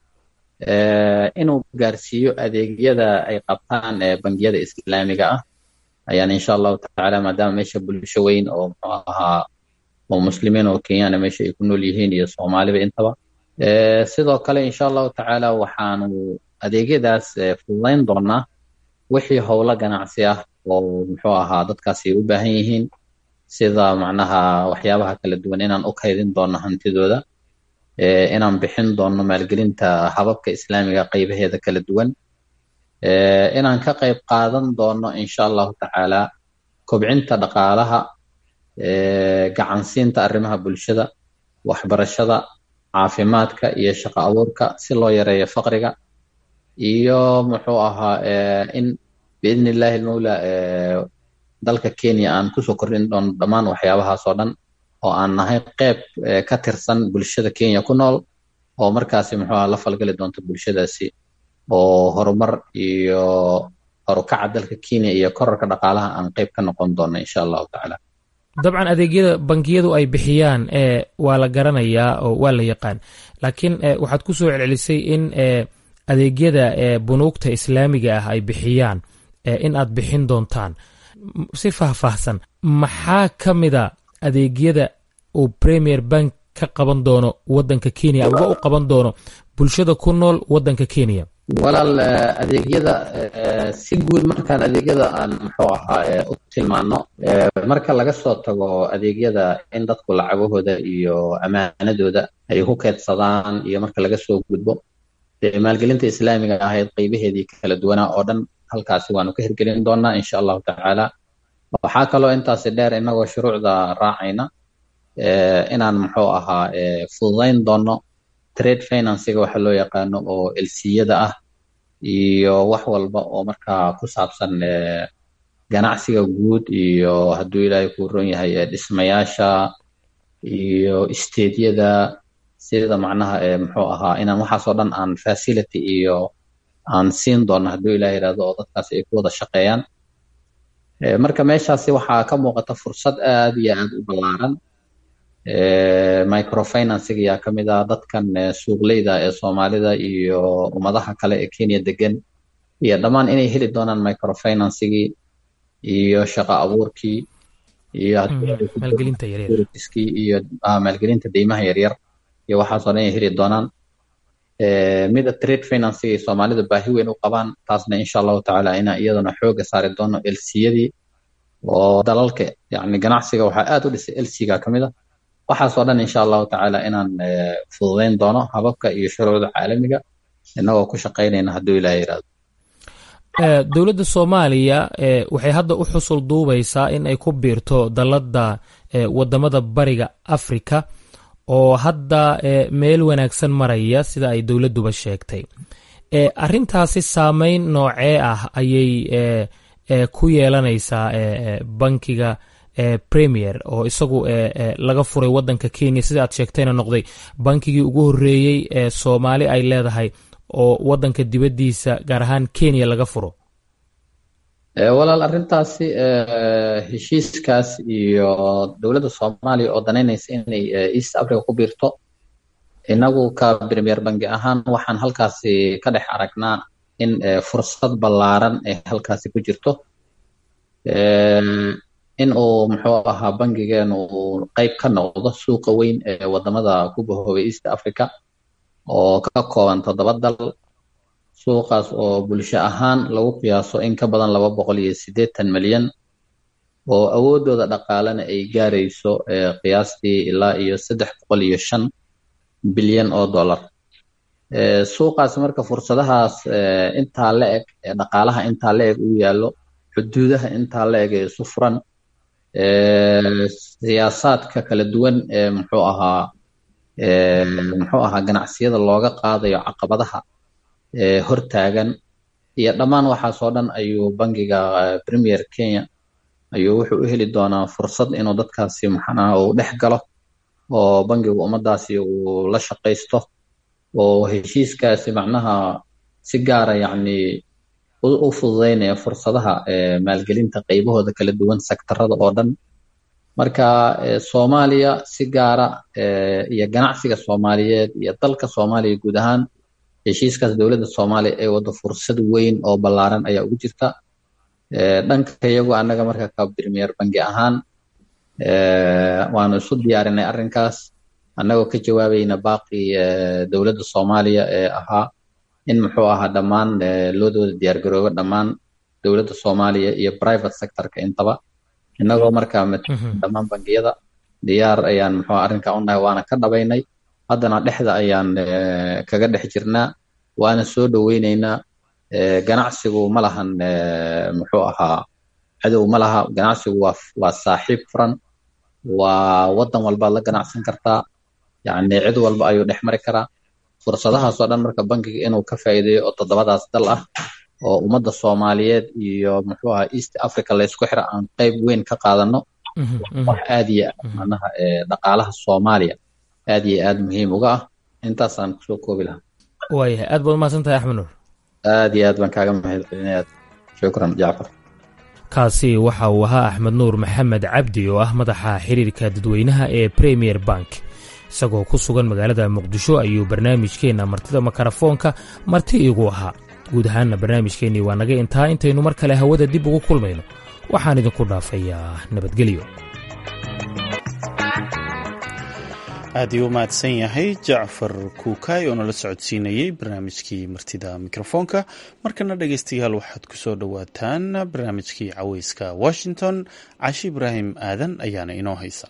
inuu gaarsiiyo adeegyada ay qabtaan bangiyada islaamiga ah ayaan insha allahu tacaala maadaama meesha bulsho weyn oo muxuu ahaa oo muslimiin oo kenyana meesha ay ku nool yihiin iyo soomaaliba intaba sidoo kale insha allahu tacaala waxaanu adeegyadaas fududayn doonaa wixii howlo ganacsi ah oo muxuu ahaa dadkaasi u baahan yihiin sida macnaha waxyaabaha kala duwan inaan u kaydin doono hantidooda inaan bixin doono maalgelinta hababka islaamiga qaybaheeda kala duwan inaan ka qayb qaadan doono insha allahu tacaala kobcinta dhaqaalaha gacansiinta arrimaha bulshada waxbarashada caafimaadka iyo shaqo abuurka si loo yareeyo faqriga iyo muxuu ahaa in biidni illahi almawla dalka kenya aan kusoo kordhin doono dhammaan waxyaabahaas oo dhan oo aan nahay qeyb ka tirsan bulshada kenya ku nool oo markaasi muxuu aha la falgali doonto bulshadaasi oo horumar iyo horukaca dalka kenya iyo korarka dhaqaalaha aan qeyb ka noqon doono insha allahu tacaala dabcan adeegyada bankiyadu ay bixiyaan waa la garanayaa oo waa la yaqaan laakiin waxaad ku soo celcelisay in adeegyada bunuugta islaamiga ah ay bixiyaan in aad bixin doontaan si faahfaahsan maxaa ka mida adeegyada uu premier bank ka qaban doono wadanka kenya uga u qaban doono bulshada ku nool wadanka kenya walaal adeegyada si guud markaan adeegyada aan muxuu ahaa u tilmaano marka laga soo tago adeegyada in dadku lacagahooda iyo ammaanadooda ay ku keedsadaan iyo marka laga soo gudbo maalgelinta islaamiga ahayd qeybaheedii kala duwanaa oo dhan halkaasi waanu ka hirgelin doonaa insha allahu tacaala waxaa kaloo intaasi dheer inagoo shuruucda raacayna inaan muxuu ahaa fududayn doono trade financiga waxa loo yaqaano oo elsiyada ah iyo wax walba oo markaa ku saabsan ganacsiga guud iyo hadduu ilaahay kuu ron yahay dhismayaasha iyo isteedyada sida macnaha muxuu ahaa inaan waxaasoo dhan aan facility iyo aan siin doono hadduu ilaah yidhahdo oo dadkaasi ay ku wada shaqeeyaan marka meeshaasi waxaa ka muuqata fursad aad iyo aad u ballaaran microfinansiga yaa ka mid ah dadkan suuqleyda ee soomaalida iyo ummadaha kale ee kenya degan iyo dhammaan inay heli doonaan microfinansigii iyo shaqo abuurkii iyo maalgelintaskii iyo maalgelinta deymaha yaryar iyo waxaasoo dhan ay heli doonaan mida trade financigay soomaalida baahi weyn u qabaan taasna insha allahu tacaala inaan iyadana xooga saari doono elsiyadii oo dalalka yani ganacsiga waxaa aad u dhisay elsiga ka mid a waxaasoo dhan insha allahu tacaala inaan fududayn doono hababka iyo shuruucda caalamiga inagoo ku shaqaynayna hadduu ilaah yirahdo dowladda soomaaliya waxay hadda u xusul duubaysaa in ay ku biirto dalladda wadamada bariga africa oo hadda meel wanaagsan maraya sida ay dowladduba sheegtay arintaasi saameyn noocee ah ayay ku yeelanaysaa bankiga premier oo isagu laga furay wadanka kenya sida aad sheegtayna noqday bankigii ugu horeeyey ee soomaali ay leedahay oo wadanka dibaddiisa gaar ahaan kenya laga furo walaal arrintaasi heshiiskaas iyo dowladda soomaaliya oo danaynaysa inay east africa ku biirto inagu ka premier bangi ahaan waxaan halkaasi ka dhex aragnaa in fursad ballaaran ay halkaasi ku jirto in uu muxuu ahaa bangigeenu uu qeyb ka noqdo suuqa weyn ee wadamada ku bahoobay east africa oo ka kooban toddoba dal suuqaas oo bulsho ahaan lagu qiyaaso in ka badan laba boqol iyo siddeetan milyan oo awoodooda dhaqaalena ay gaarayso qiyaastii ilaa iyo saddex boqol iyo shan bilyan oo dollar suuqaas marka fursadahaas intaa la eg dhaqaalaha intaa la eg uu yaallo xuduudaha intaa la eg ee isu furan siyaasaadka kala duwan ee muxuu ahaa muxuu ahaa ganacsiyada looga qaadayo caqabadaha hortaagan iyo dhammaan waxaasoo dhan ayuu bangiga premier kenya ayuu wuxuu u heli doonaa fursad inuu dadkaasi maxanaha uu dhex galo oo bangigu ummadaasi uu la shaqaysto oo heshiiskaasi macnaha si gaara yacni u fududeynaya fursadaha maalgelinta qeybahooda kala duwan sektarada oo dhan marka soomaaliya si gaara iyo ganacsiga soomaaliyeed iyo dalka soomaaliya guud ahaan heshiiskaas dowladda soomaaliya ee wada fursad weyn oo ballaaran ayaa ugu jirta dhanka iyagu annaga marka ka premier bangi ahaan waanu isu diyaarinay arrinkaas annagoo ka jawaabayna baaqi dowladda soomaaliya ee ahaa in muxuu ahaa dhammaan loodooda diyaargaroobo dhammaan dowladda soomaaliya iyo private sectorka intaba innagoo markaa dhammaan bangiyada diyaar ayaan muxuu arrinka u nahay waana ka dhabaynay haddana dhexda ayaan kaga dhex jirnaa waana soo dhoweyneynaa ganacsigu ma lahan muxuu ahaa cadow ma laha ganacsigu waa waa saaxiib furan waa waddan walbaad la ganacsan kartaa yacni cid walba ayuu dhex mari karaa fursadahaasoo dhan marka bankiga inuu ka faa'iideeyo oo toddobadaas dal ah oo ummadda soomaaliyeed iyo muxuu ahaa east africa laysku xira aan qeyb weyn ka qaadano wax aad iyo aad macnaha dhaqaalaha soomaaliya aad iyo aad muhiim uga ah intaasaan kusoo koobi lahaa waayahay aad baad umahadsan tahay axmed nuur aad iyo aad baan kaaga mahadcelinaya shukran jacfar kaasi waxa uu ahaa axmed nuur maxamed cabdi oo ah madaxa xiriirka dadweynaha ee premier bank isagoo ku sugan magaalada muqdisho ayuu barnaamijkeenna martida makarafoonka marti iigu ahaa guud ahaanna barnaamijkeennii waa naga intaa intaynu mar kale hawada dib ugu kulmayno waxaan idinku dhaafayaa nabadgelyo aad ii u mahadsan yahay jacfar kuukaay oo nala socodsiinayey barnaamijkii martida mikrofoonka markana dhegeystayaal waxaad ku soo dhowaataan barnaamijkii caweyska washington cashi ibraahim aadan ayaana inoo haysa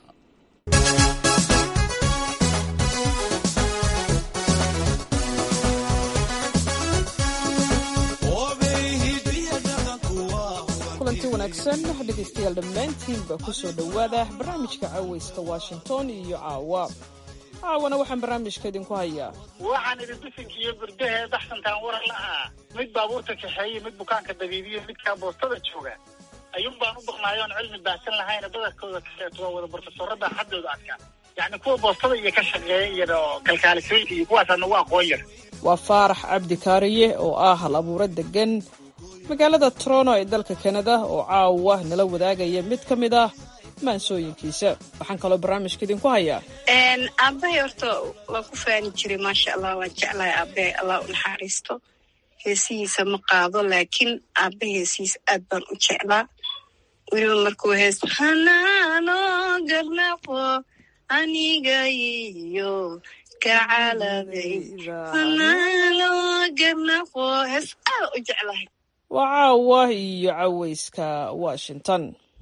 kulanti wanaagsan dhegeystayaal dhammaantiinba kusoo dhowaada barnaamijka caweyska washington iyo caawa caawana waxaan barnaamijka idinku hayaa waxaan idin bisinka iyo gurdahee baxsantaan waran la ahaa mid baabuurta kaxeeye mid bukaanka dabiibiyo midkaa boostada jooga ayuun baan u baqnaayoon cilmi baahsan lahayna badarkooda kaxeeto waa wada borofesorada xaddooda adkaa yacni kuwa boostada iyo ka shaqeeya iyo kalkaalisooyinka iyo kuwaasaa nagu aqoon yar waa faarax cabdi kaariye oo ah hal abuuro degan magaalada toronto ee dalka kanada oo caawa nala wadaagaya mid ka mid ah maansooyinkiisa waxaan kaloo barnaamijka idinku hayaa aabahay horta waan ku faani jiray maasha allah waan jeclahay aabahay allah u naxariisto heesihiisa ma qaado laakiin aabahay heesihiisa aad baan u jeclaa weliba markuu hees hanaano garnaqo aniga iyo kacaladay hanaano garnaqo hees aad u jeclahay waa caawa iyo caweyska washington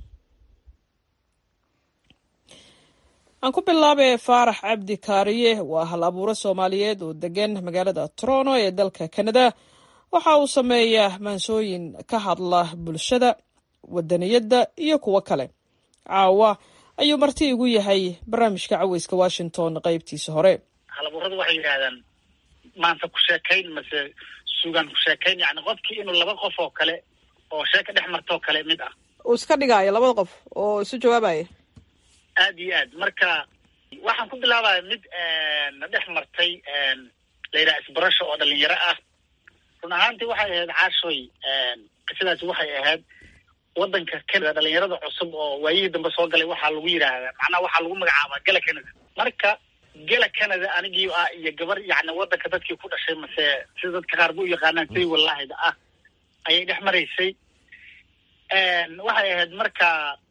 aan ku bilaabay faarax cabdi kaariye waa hal abuuro soomaaliyeed oo degan magaalada toronto ee dalka kanada waxa uu sameeyaa maansooyin ka hadla bulshada wadaniyadda iyo kuwo kale caawa ayuu marti igu yahay barnaamijka caweyska washington qaybtiisa hore halabuuradu waxay yidhaahdaan maanta ku sheekayn mase sugaan ku sheekayn yani qofkii inuu laba qof oo kale oo sheeka dhex martoo kale mid ah uu iska dhigaayo labada qof oo isu jawaabaya aad iyo aad marka waxaan ku bilaabaya mid na dhex martay la yidhaha isbarasho oo dhalinyaro ah run ahaantii waxay ahayd caashoy qisadaasi waxay ahayd waddanka canada dhalinyarada cusub oo waayihii dambe soo galay waxaa lagu yidhaahdaa macnaha waxaa lagu magacaabaa gala canada marka gala canada anigii ah iyo gabar yacni waddanka dadkii ku dhashay mase sida dadka qaar ba u yaqaanaan say wallahida ah ayay dhex maraysay waxay ahayd marka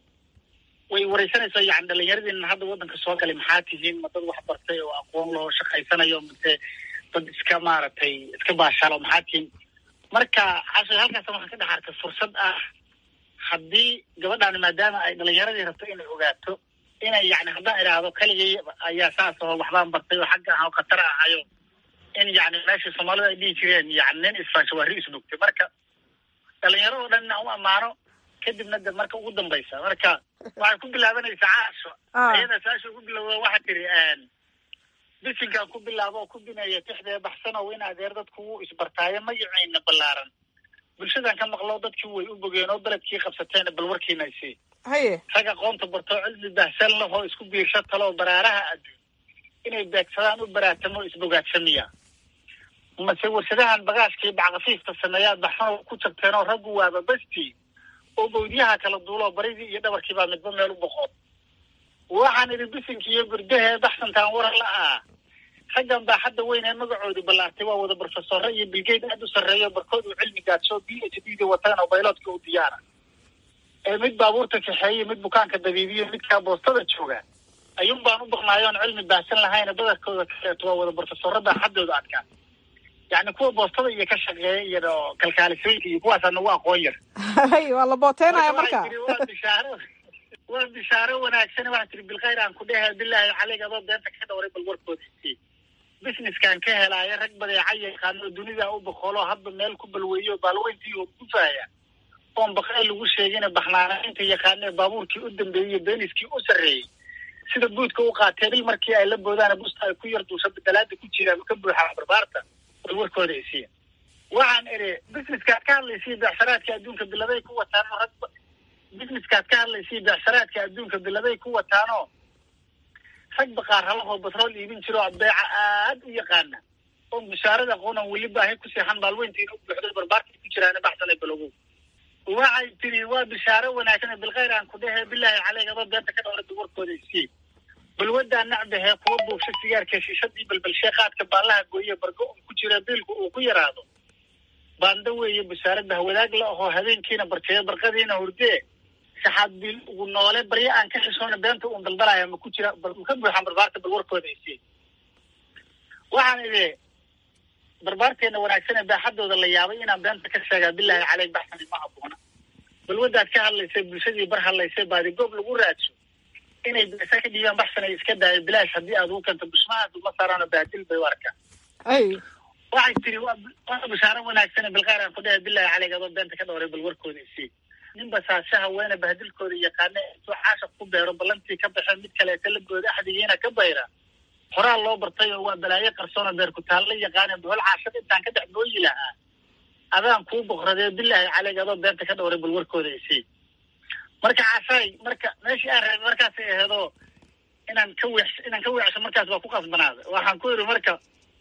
way wareysanaysaa yani dhalinyaradiina hadda waddanka soo galay maxaa tihiin ma dad wax bartay oo aqoon loo shaqaysanayo mase dad iska maaragtay iska baashaalo maxaa tihiin marka cashay halkaas waxaan ka dhex arkay fursad ah haddii gabadhaani maadaama ay dhalinyaradii rabto inay ogaato inay yani haddaan idhaahdo keligay ayaa saas oo waxbaan bartay oo xagga ah oo khatar ahayo in yani meeshii soomaalida ay dhihi jireen yani nin isfaasho waa ri isnugtay marka dhalinyaro oo dhan inaan u ammaano kadibna de marka ugu dambaysa marka waxay ku bilaabanaysaa caasho ayada saasha ugu bilowda waxaa tiri bisinkaan ku bilaabo oo ku bineeya tixdee baxsanow in adeer dadku wuu isbartaayo magacayna ballaaran bulshadan ka maqlo dadkii way u bogeen oo beledkii qabsateen bal warkiina isii haye rag aqoonta bartoo cilmi bahsan lahoo isku biirsha taloo baraaraha adduun inay beegsadaan u baraatamo isbogaadsamiya mase warshadahan bagaashkii backafiifta sameeyaad baxsanoo ku jabteenoo raggu waaba bastii oo bawdyaha kala duuloo baridii iyo dhabarkii baa midba meel u boqon waxaan idhi bisinkii iyo gurdahee baxsantaan waran la ah raggan baa hadda weyn ee magacoodii ballaartay waa wada brofesore iyo bilgeyd aad u sarreeyo barkood uu cilmi gaadsho b h d da wataan oo bayloodka u diyaara ee mid baabuurta kaxeeye mid bukaanka dabiibiyo midkaa boostada jooga ayuun baan u baqnaayoon cilmi baahsan lahayna badarkooda kaxeeto waa wada brofesorada xaddooda adkaa yacni kuwa boostada iyo ka shaqeeya iyo kalkaalisooyinka iyo kuwaasaa nagu aqoon yar waa la booteynaya marka waa bishaaro waa bishaaro wanaagsan waxaa tiri bilkhayr aan ku dhehe bilaahi caleyg adoo beenta ka dhawray bal warkooda isii businesskan ka helaayo rag badeeca yaqaano dunida u boqolo hadba meel ku balweeyo baalweyntii oo ku faaya oon baqay lagu sheegina baxnaanaynta yaqaanee baabuurkii u dambeeyey beeniskii u sarreeyey sida buudka u qaatee bil markii ay la boodaan busta ay ku yar duusha bedelaada ku jiraan ka buuxaa barbaarta bal warkooda isiya waxaan idhi businesskaad ka hadlaysiy beecsaraadka adduunka biladay ku wataano rag businesskaad ka hadlaysiy beecsaraadka adduunka biladay ku wataano rag baqaarhalahoo batrool iibin jiroo beeca aad u yaqaana oon bishaarada aqoonan weli baahi ku seexan baalweyntiina u buuxday barbaarkay ku jiraan baxsanay balogow waxay tiri waa bishaaro wanaagsan bilkhayr aan ku dhehe bilaahi caleyg adoo beenta ka dhawrada warkooda isii balwadaa nacbahee kuwa buugsha sigaarka shiishadii balbalshee qaadka baallaha gooye bargo un ku jira biilku uu ku yaraado baanda weeye bishaarada hawadaag la ahoo habeenkiina barteeyo barqadiina hurdee saxaabil ugu noole barya aan ka xishoona beenta uun daldalaya ma ku jira bal ma ka buuxaan barbaarta bal warkooda isiin waxaan idhi barbaarteena wanaagsan ee baaxadooda la yaabay inaan beenta ka sheegaa bilaahi caleyk baxsani ma haboona bal wadaad ka hadlaysay bulshadii bar hadlaysay baadi goob lagu raadso inay beesa ka dhiibaan baxsanay iska daayo bilaash haddii aad ugu kento bushmahaas uma saaraano baadil bay u arkaan ay waxay tiri waa waa bishaaro wanaagsan bilqaar aan ku dhahay bilaahi caleyk adoo beenta ka dhowray bal warkooda isii nin basaasha haweene bahdilkooda yaqaana intuu caashaq ku beero ballantii ka baxeen mid kaleeta la gooda axdigiina ka bayra horaa loo bartay oo waa balaayo qarsoona beer ku taalla yaqaane bohol caashad intaan ka dhex nooyi lahaa adaan kuu boqradee bilaahi caleyk adoo beenta ka dhowray bal warkooda isii marka caashaay marka meeshii aan reebay markaasay aheedoo inaan ka weex inaan ka weexsho markaas waa ku qasbanaaday waxaan ku yidhi marka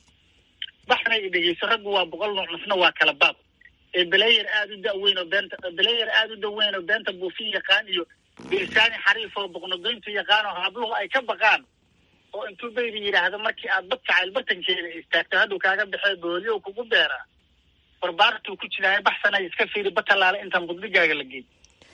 baxnay i dhegeyso raggu waa boqol nooc misna waa kala baab ee belayer aada u daweyn oo beenta belayer aada u daweyn oo beenta buufin yaqaan iyo bilisaani xariif oo boqnogoyntu yaqaan oo habluhu ay ka baqaan oo intuu baydi yidhaahdo markii aad bad jacayl bartankeeda istaagto hadduu kaaga baxee booliyo kugu beeraa barbaartuu ku jiraayo baxsanay iska fiiri batalaale intaan budbigaaga la geey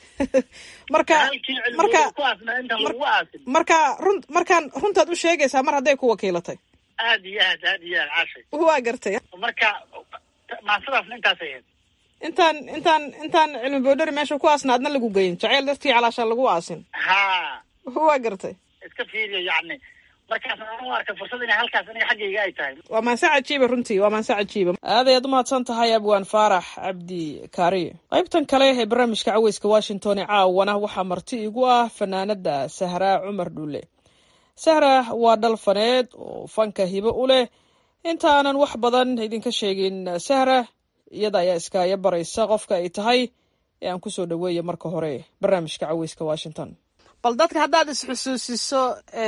marka halkii marka cilmigu ku aasnaa intaan lagu aasin marka run markaan runtaad u sheegaysaa mar hadday ku wakiilatay aad iyo aad aad iyo aad caashay waa gartay marka maasadaasna intaasay ahayd intaan intaan intaan cilmi boodhari meesha ku aasna adna lagu geyin jaceyl dartii calaashaan lagu aasin ha waa gartay iska fiiriyo yacni markaas aan u arkay fursad inay halkaas aniga xaggayga ay tahay waa maanse cajiiba runtii waa maanse cajiiba aad ayaad umahadsan tahay abwaan faarax cabdi kaariye qaybtan kale ee barnaamijka caweyska washington ee caawana waxaa marti igu ah fanaanada sahraa cumar dhuule sahra waa dhal faneed oo fanka hibo u leh intaanan wax badan idinka sheegin sahra iyada ayaa iskaaya baraysa qofka ay tahay ee aan kusoo dhaweeya marka hore barnaamijka caweyska washington bal dadka haddaad isxusuusiso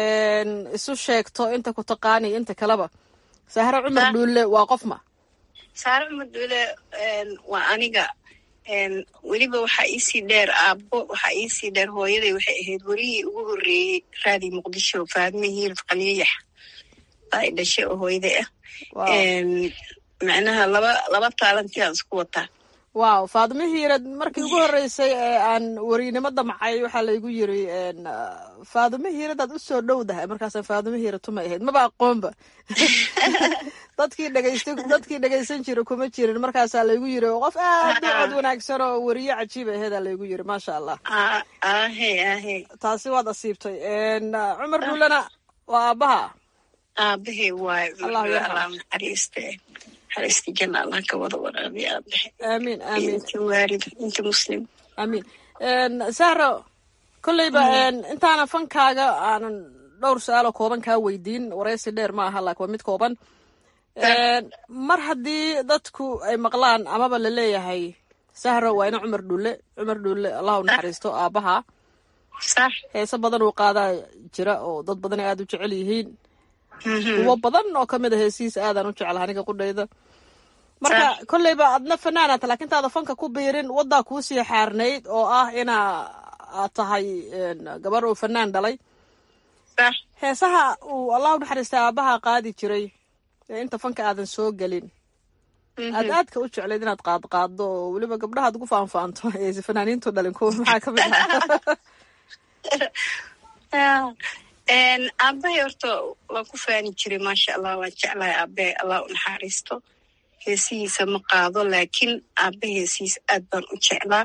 isu sheegto inta ku taqaaniyo inta kaleba sahra cumar dhuule waa qof ma saare cumar dhuule waa aniga weliba waxaa iisii dheer aabbo waxaa iisii dheer hooyaday waxay ahayd werihii ugu horreeyey raadii muqdisho faadme hiirad qaliyayax baa i dhashay oo hooyaday ah macnaha laba laba taalantiaan isku wataa wow faadimo hiirad markii ugu horreysay ee aan werinimo damcay waxaa laygu yiri faadimo hiiradaad u soo dhowdahay markaasaan faadimo hiirad tumay ahayd maba aqoonba dadkii dhegeysta dadkii dhegeysan jira kuma jirin markaasaa laygu yiri qof aad u cod wanaagsan oo weriye cajiib aheedaa laygu yiri maasha allah ahe ahe taasi waad asiibtay cumar dhuulena waa aabbaha aabahe waayo Allahu yarxam. allah naxariiste naxariista janna allah ka wada waraabiya aabahe aamiin aamiin inta waalid inta muslim aamiin sahro kolleyba intaana fankaaga aanan dhowr su-aaloo kooban kaa weydiin wareysi dheer ma aha laakiin waa mid kooban mar haddii dadku ay maqlaan amaba la leeyahay sahro waa ina cumar dhulle cumar dhulle allahu naxariisto aabbaha sax heese badan uu qaadaa jira oo dad badan ay aada u jecel yihiin kuwo badan oo kamid a heesihiisa aadaan u jeclaha aniga qudhayda marka kolleyba adna fanaanata laakiin taada fanka ku biirin waddaa kuusii xaarnayd oo ah inaa aad tahay gabar uu fanaan dhalay sax heesaha uu allahu naxariista aabaha qaadi jiray ee inta fanka aadan soo gelin aad aadka u jeclayd inaad qaad qaaddo oo weliba gabdhahaad ugu faanfaanto aysa fanaaniintu dhalin kuwa maxaa ka mid ah aabahay horta waan ku faani jiray maasha allah waan jeclahay aabahay allah u naxariisto heesihiisa ma qaado laakiin aaba heesihiisa aad baan u jeclaa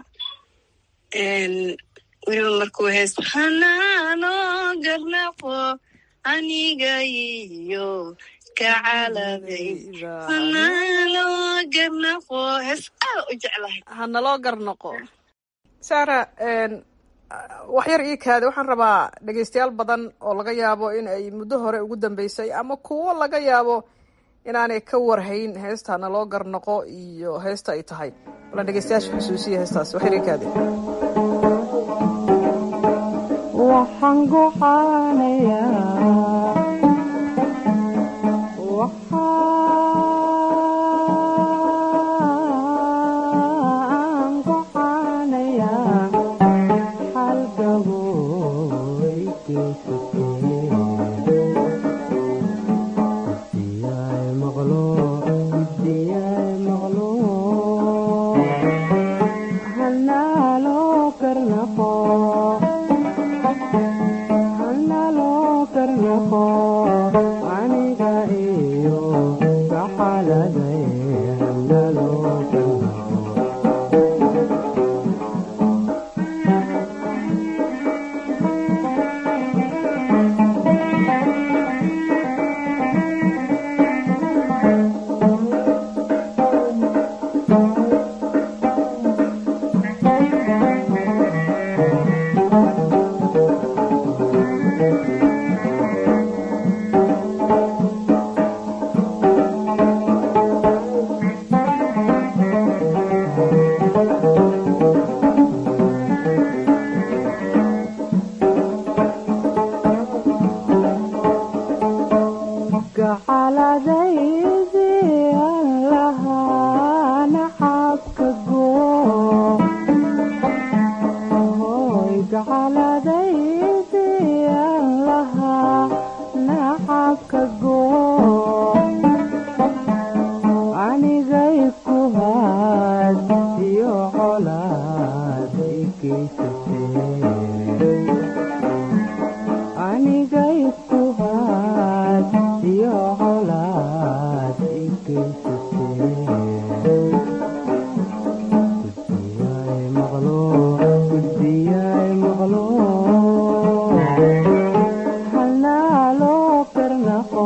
weliba markuu hees hanaano garnaqo aniga iyo kacaladay hanaano garnaqo hees aada u jeclahay hanaloo garnaqo sara wax yar ii kaada waxaan rabaa dhegeystayaal badan oo laga yaabo in ay muddo hore ugu dambeysay ama kuwo laga yaabo inaanay ka warhayn heesta hanaloo garnaqo iyo heesta ay tahay balan dhegeystayaasha xusuusiya heestaas wax yar ii kaada waxaan gocaanayaa waxaan gocaanayaa xalgaboy geysatay maqlo diyay maqlo hanaaloo karnaqo geysatee aniga isku haad iyo colaad i geysatee gudbiyay maqlo gudbiyay maqlo halnaaloo karnaqo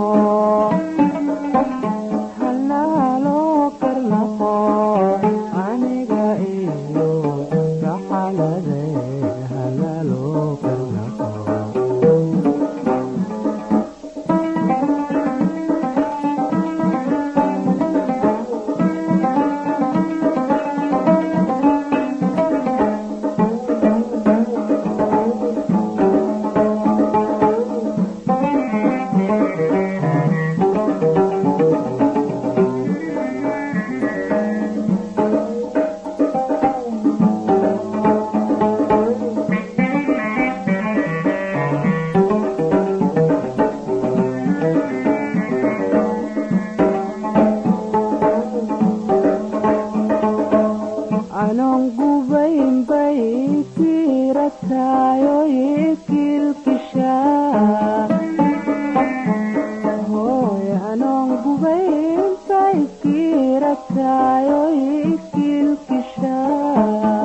halnaaloo karnaqo aniga iyo raxalade halnaaloo karnaqo anon gubayn bay kirataayo ikilkishaa hooy anon gubayn bay kirataayo ikilkishaa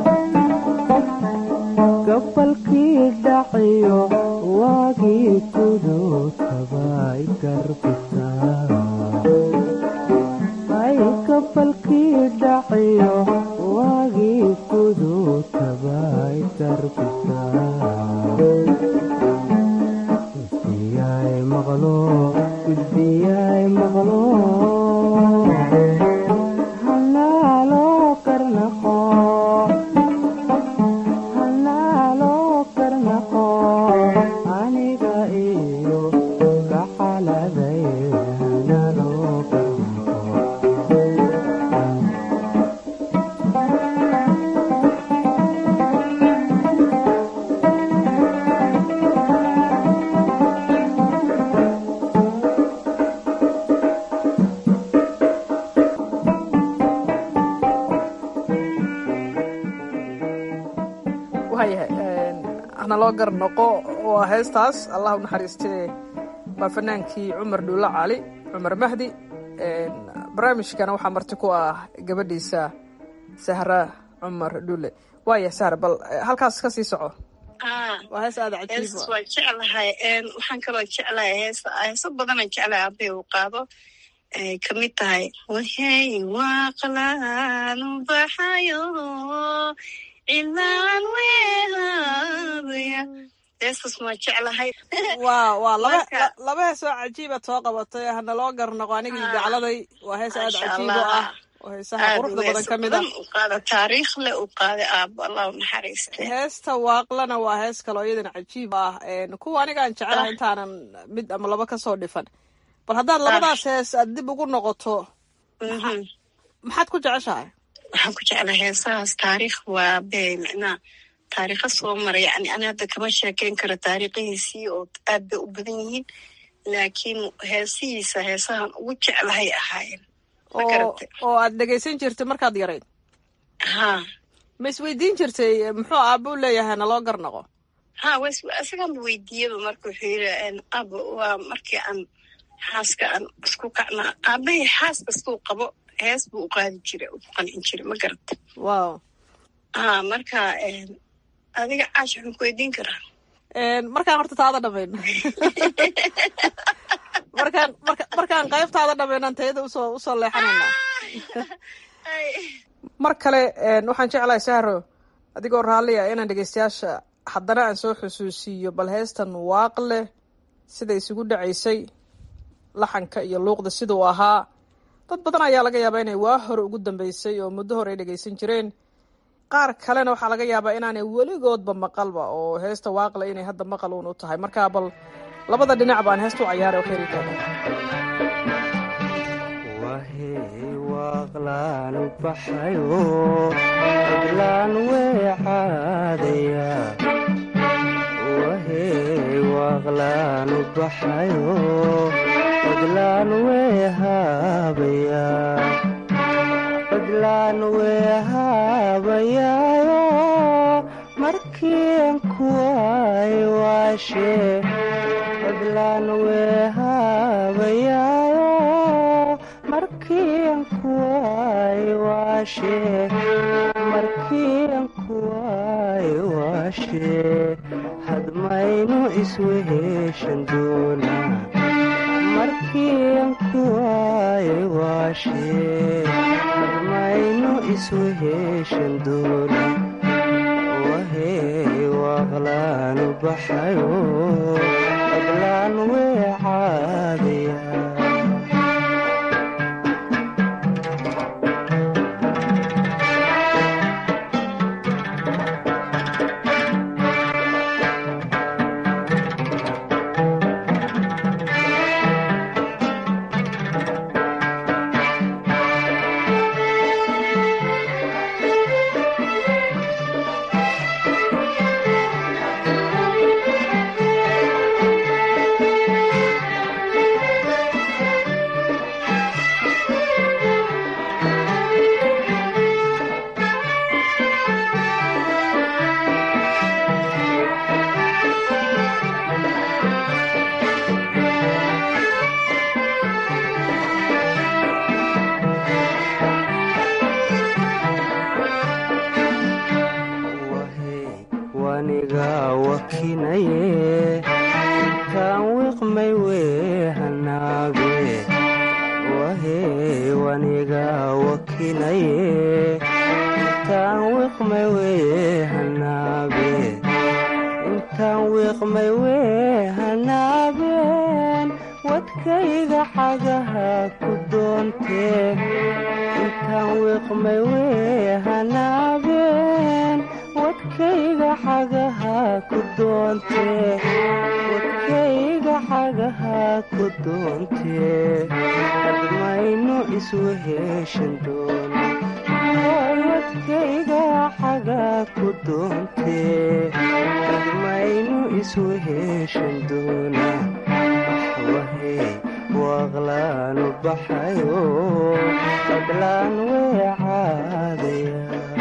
gabalkii dhaciyo waagii kudutaba igarbisaa ay gabalkii dhaciyo waagii kudutaba igarbisaa gudbiyay maqlo gudbiyay maqlo halnaaloo karnaqo halnaaloo karnaqo aniga iyo kaxaladay halnaaloo karnaqo waayahay hana loo gar noqo waa heestaas allah u naxariistee waa fanaankii cumar dhuulo cali cumar mahdi barnaamijkana waxaa marti ku ah gabadhiisa sahra cumar dhuule waaya sahra bal halkaas ka sii soco waa hees aada cajiib hees waan jeclahay waxaan kaloo jeclahay heesa heeso badanaan jeclahay aabay uu qaado ay kamid tahay wahey waaqlaan ubaxayo cilaan wehabaya heestas waan jeclahay waa waa laba Marka- la- laba hees oo cajiiba too qabatay hana loo gar noqo anigii gacladay waa hees aada Masha cajiib oo Allah. ah oo heesaha aad quruxda u badan heeso ka mid ah badan u qaada taariikh le u qaaday aabo allah u naxariiste heesta waaqlana waa hees kaloo iyadana cajiib ah Een, kuwa anigaan jecelahay intaanan mid ama laba kasoo dhifan bal haddaad labadaas hees aad dib ugu noqoto Mhm. maxaad ku jeceshahay waxaan ku jeclaa heesahaas taariikh waa be micnaa taariikha soo maray yani ani hadda kama sheekeyn karo taariikhihiisii oo aad bay u badan yihiin laakiin heesihiisa heesahan ugu jeclahay ahaayeen ma oo garate oo aad dhegaysan jirtay markaad yarayd ha ma isweydiin jirtay muxuu aabuu leeyahay naloo gar noqo ha was isaganba weydiiyaba marka wuxuu yiri aba waa markii aan xaaska aan isku kacnaa aabahay xaas kastuu qabo hees buu u qaadi jiray u qancin jiray ma garata wow ha marka em, adiga caash waxaan ku weydiin karaa Een, markaan horta taada dhamayno markaan marka markaan qaybtaada dhamaynan tayada usoo usoo leexanayna mar kale een, waxaan jeclahay sahro adigoo raalliya inaan dhegeystayaasha haddana aan soo xusuusiiyo bal heestan waaqle sida isugu dhacaysay laxanka iyo luuqda siduu ahaa dad badan ayaa laga yaabaa inay waa hore ugu dambeysay oo muddo hore ay dhegeysan jireen qaar kalena waxaa laga yaabaa inaanay weligoodba maqalba oo heesta waaqle inay hadda maqal uun u tahay marka bal labada dhinac baan heesta u cayaaray oo kheyri tahay wahey waaqlaan u baxayo codlaan weecaadaya wahey waaqlaan u baxayo codlaan weehaabaya codlaan weehaabayaayo markian kuway waashe cidlaan weehaabayaayo markian kuway waashe markian kuway waashe hadmaynu isweheshan doonaa markian kuway waashe hadmaynu isweheshan doonaa wahey waaqlaanu baxayo cidlaan weecaadaya waniga wakinaye intaan wiqmay weehanaage wahey waniga wakinaye intaan wiqmay weehanaage intaan wiqmay weehanaabeen wadkayga xagaha ku doontee intaan wiqmay weehanaabeen wadkayga xagaha ku doontee wadkayga xagaha ku doontee hadmaynu isweheshan doona wadkayga xaga ku doontee hadmaynu isweheshan doona wahey waaqlaanu baxayo qadlaan weecaadaya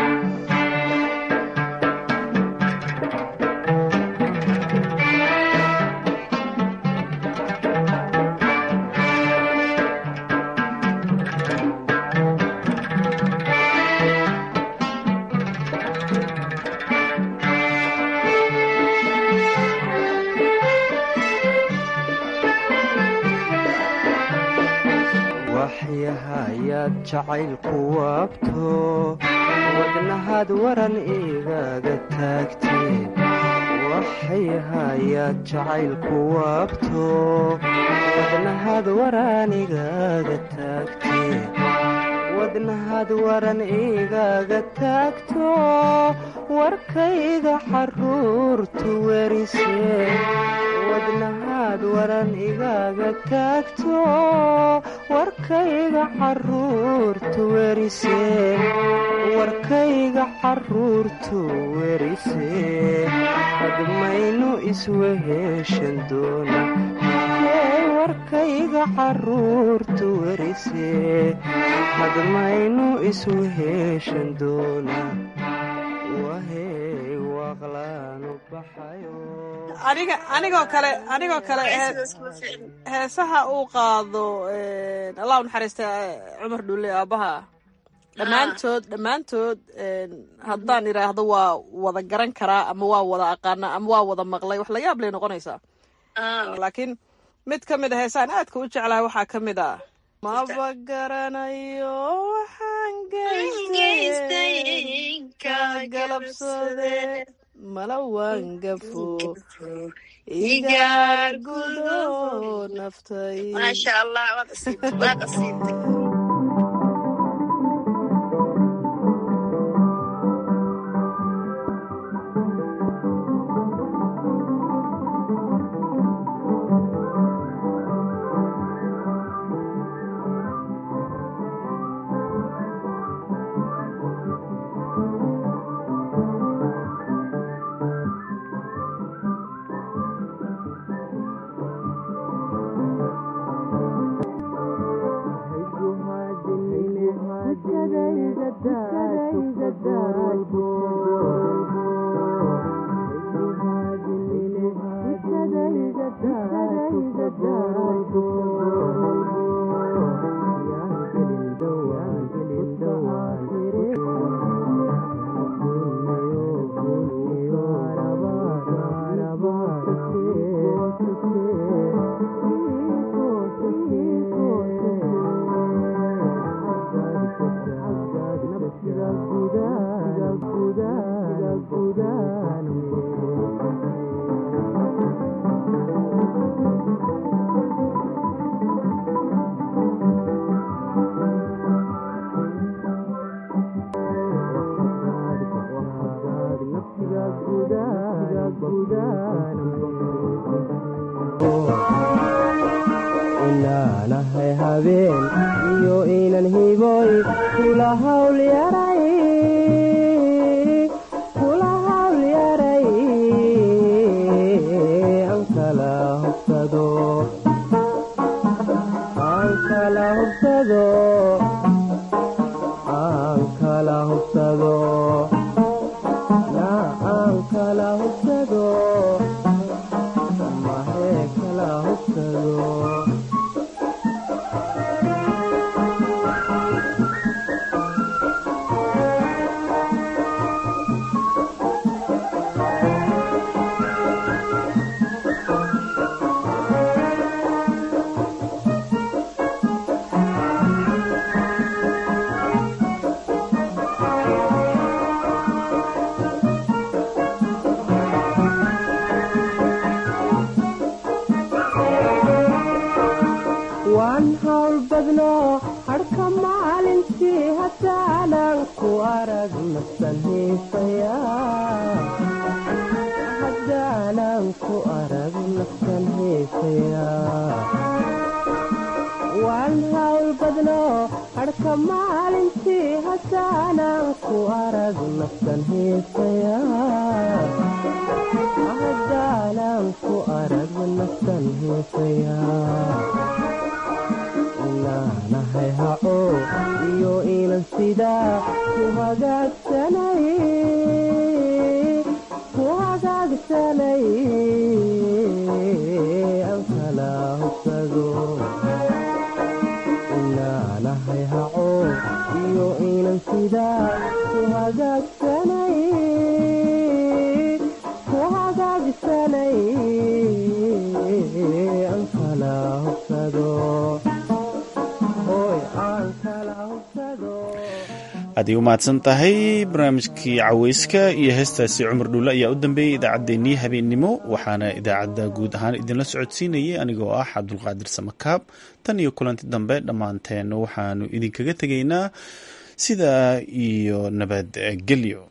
waxyahayaad jacaylku waabto wadnahaad waran igaga taagtee waxyahayaad jacaylku waabto wadnahaad waran igaga taagtee wadnahaad waran igaga taagto warkayga xaruurtu werisee wadnahaad waran igaga taagto warkayga xaruurtu werisee warkayga xaruurtu werisee hadmaynu isweheshan doona warkayga xaruurtu werisee hadmaynu isweheshan doona wahey waaqlaanu baxayo aniga anigoo kale anigoo kale heesaha uu qaado allah u naxariista cumar dhulle aabbaha dhammaantood dhammaantood haddaan idhaahdo waa wada garan karaa ama waa wada aqaana ama waa wada maqlay wax la yaab lay noqonaysaa laakiin mid ka mid a heesaan aadka u jeclahay waxaa ka mid ah maba garanayo waxaan geystay ka galabsade mala waangafo igaar gudo naftay maasha allah waad asiibtay waad asiibtay inaanahay habeen iyo inan hiboy kula hawl yaray kula hawl yaray aan kala hubsado aan kala hubsado aan kala hubsado na aan kala hubsado mahe kala hubsado waan hawl badno hadhka maalintii haddaanan ku arag nafsan hiisaya haddaanan ku arag nafsan hiisaya waan hawl badno hadhka maalintii haddaanan ku arag nafsan hiisaya haddaanan ku arag nafsan hiisaya inaanahay haco iyo inan sidaa ku hagaagsanay ku hagaagsanay aan kala hubsado inaanahay haco iyo inan sidaa ku hagaagsanay ku hagaagsanay aan kala hubsado aad ay u mahadsan tahay barnaamijkii caweyska iyo heestaasi cumar dhuulle ayaa u dambeeyey idaacaddeenii habeennimo waxaana idaacadda guud ahaan idinla socodsiinayay anigoo ah cabdulqaadir samakaab tan iyo kulanti dambe dhammaanteen waxaanu idinkaga tegaynaa sidaa iyo nabadgelyo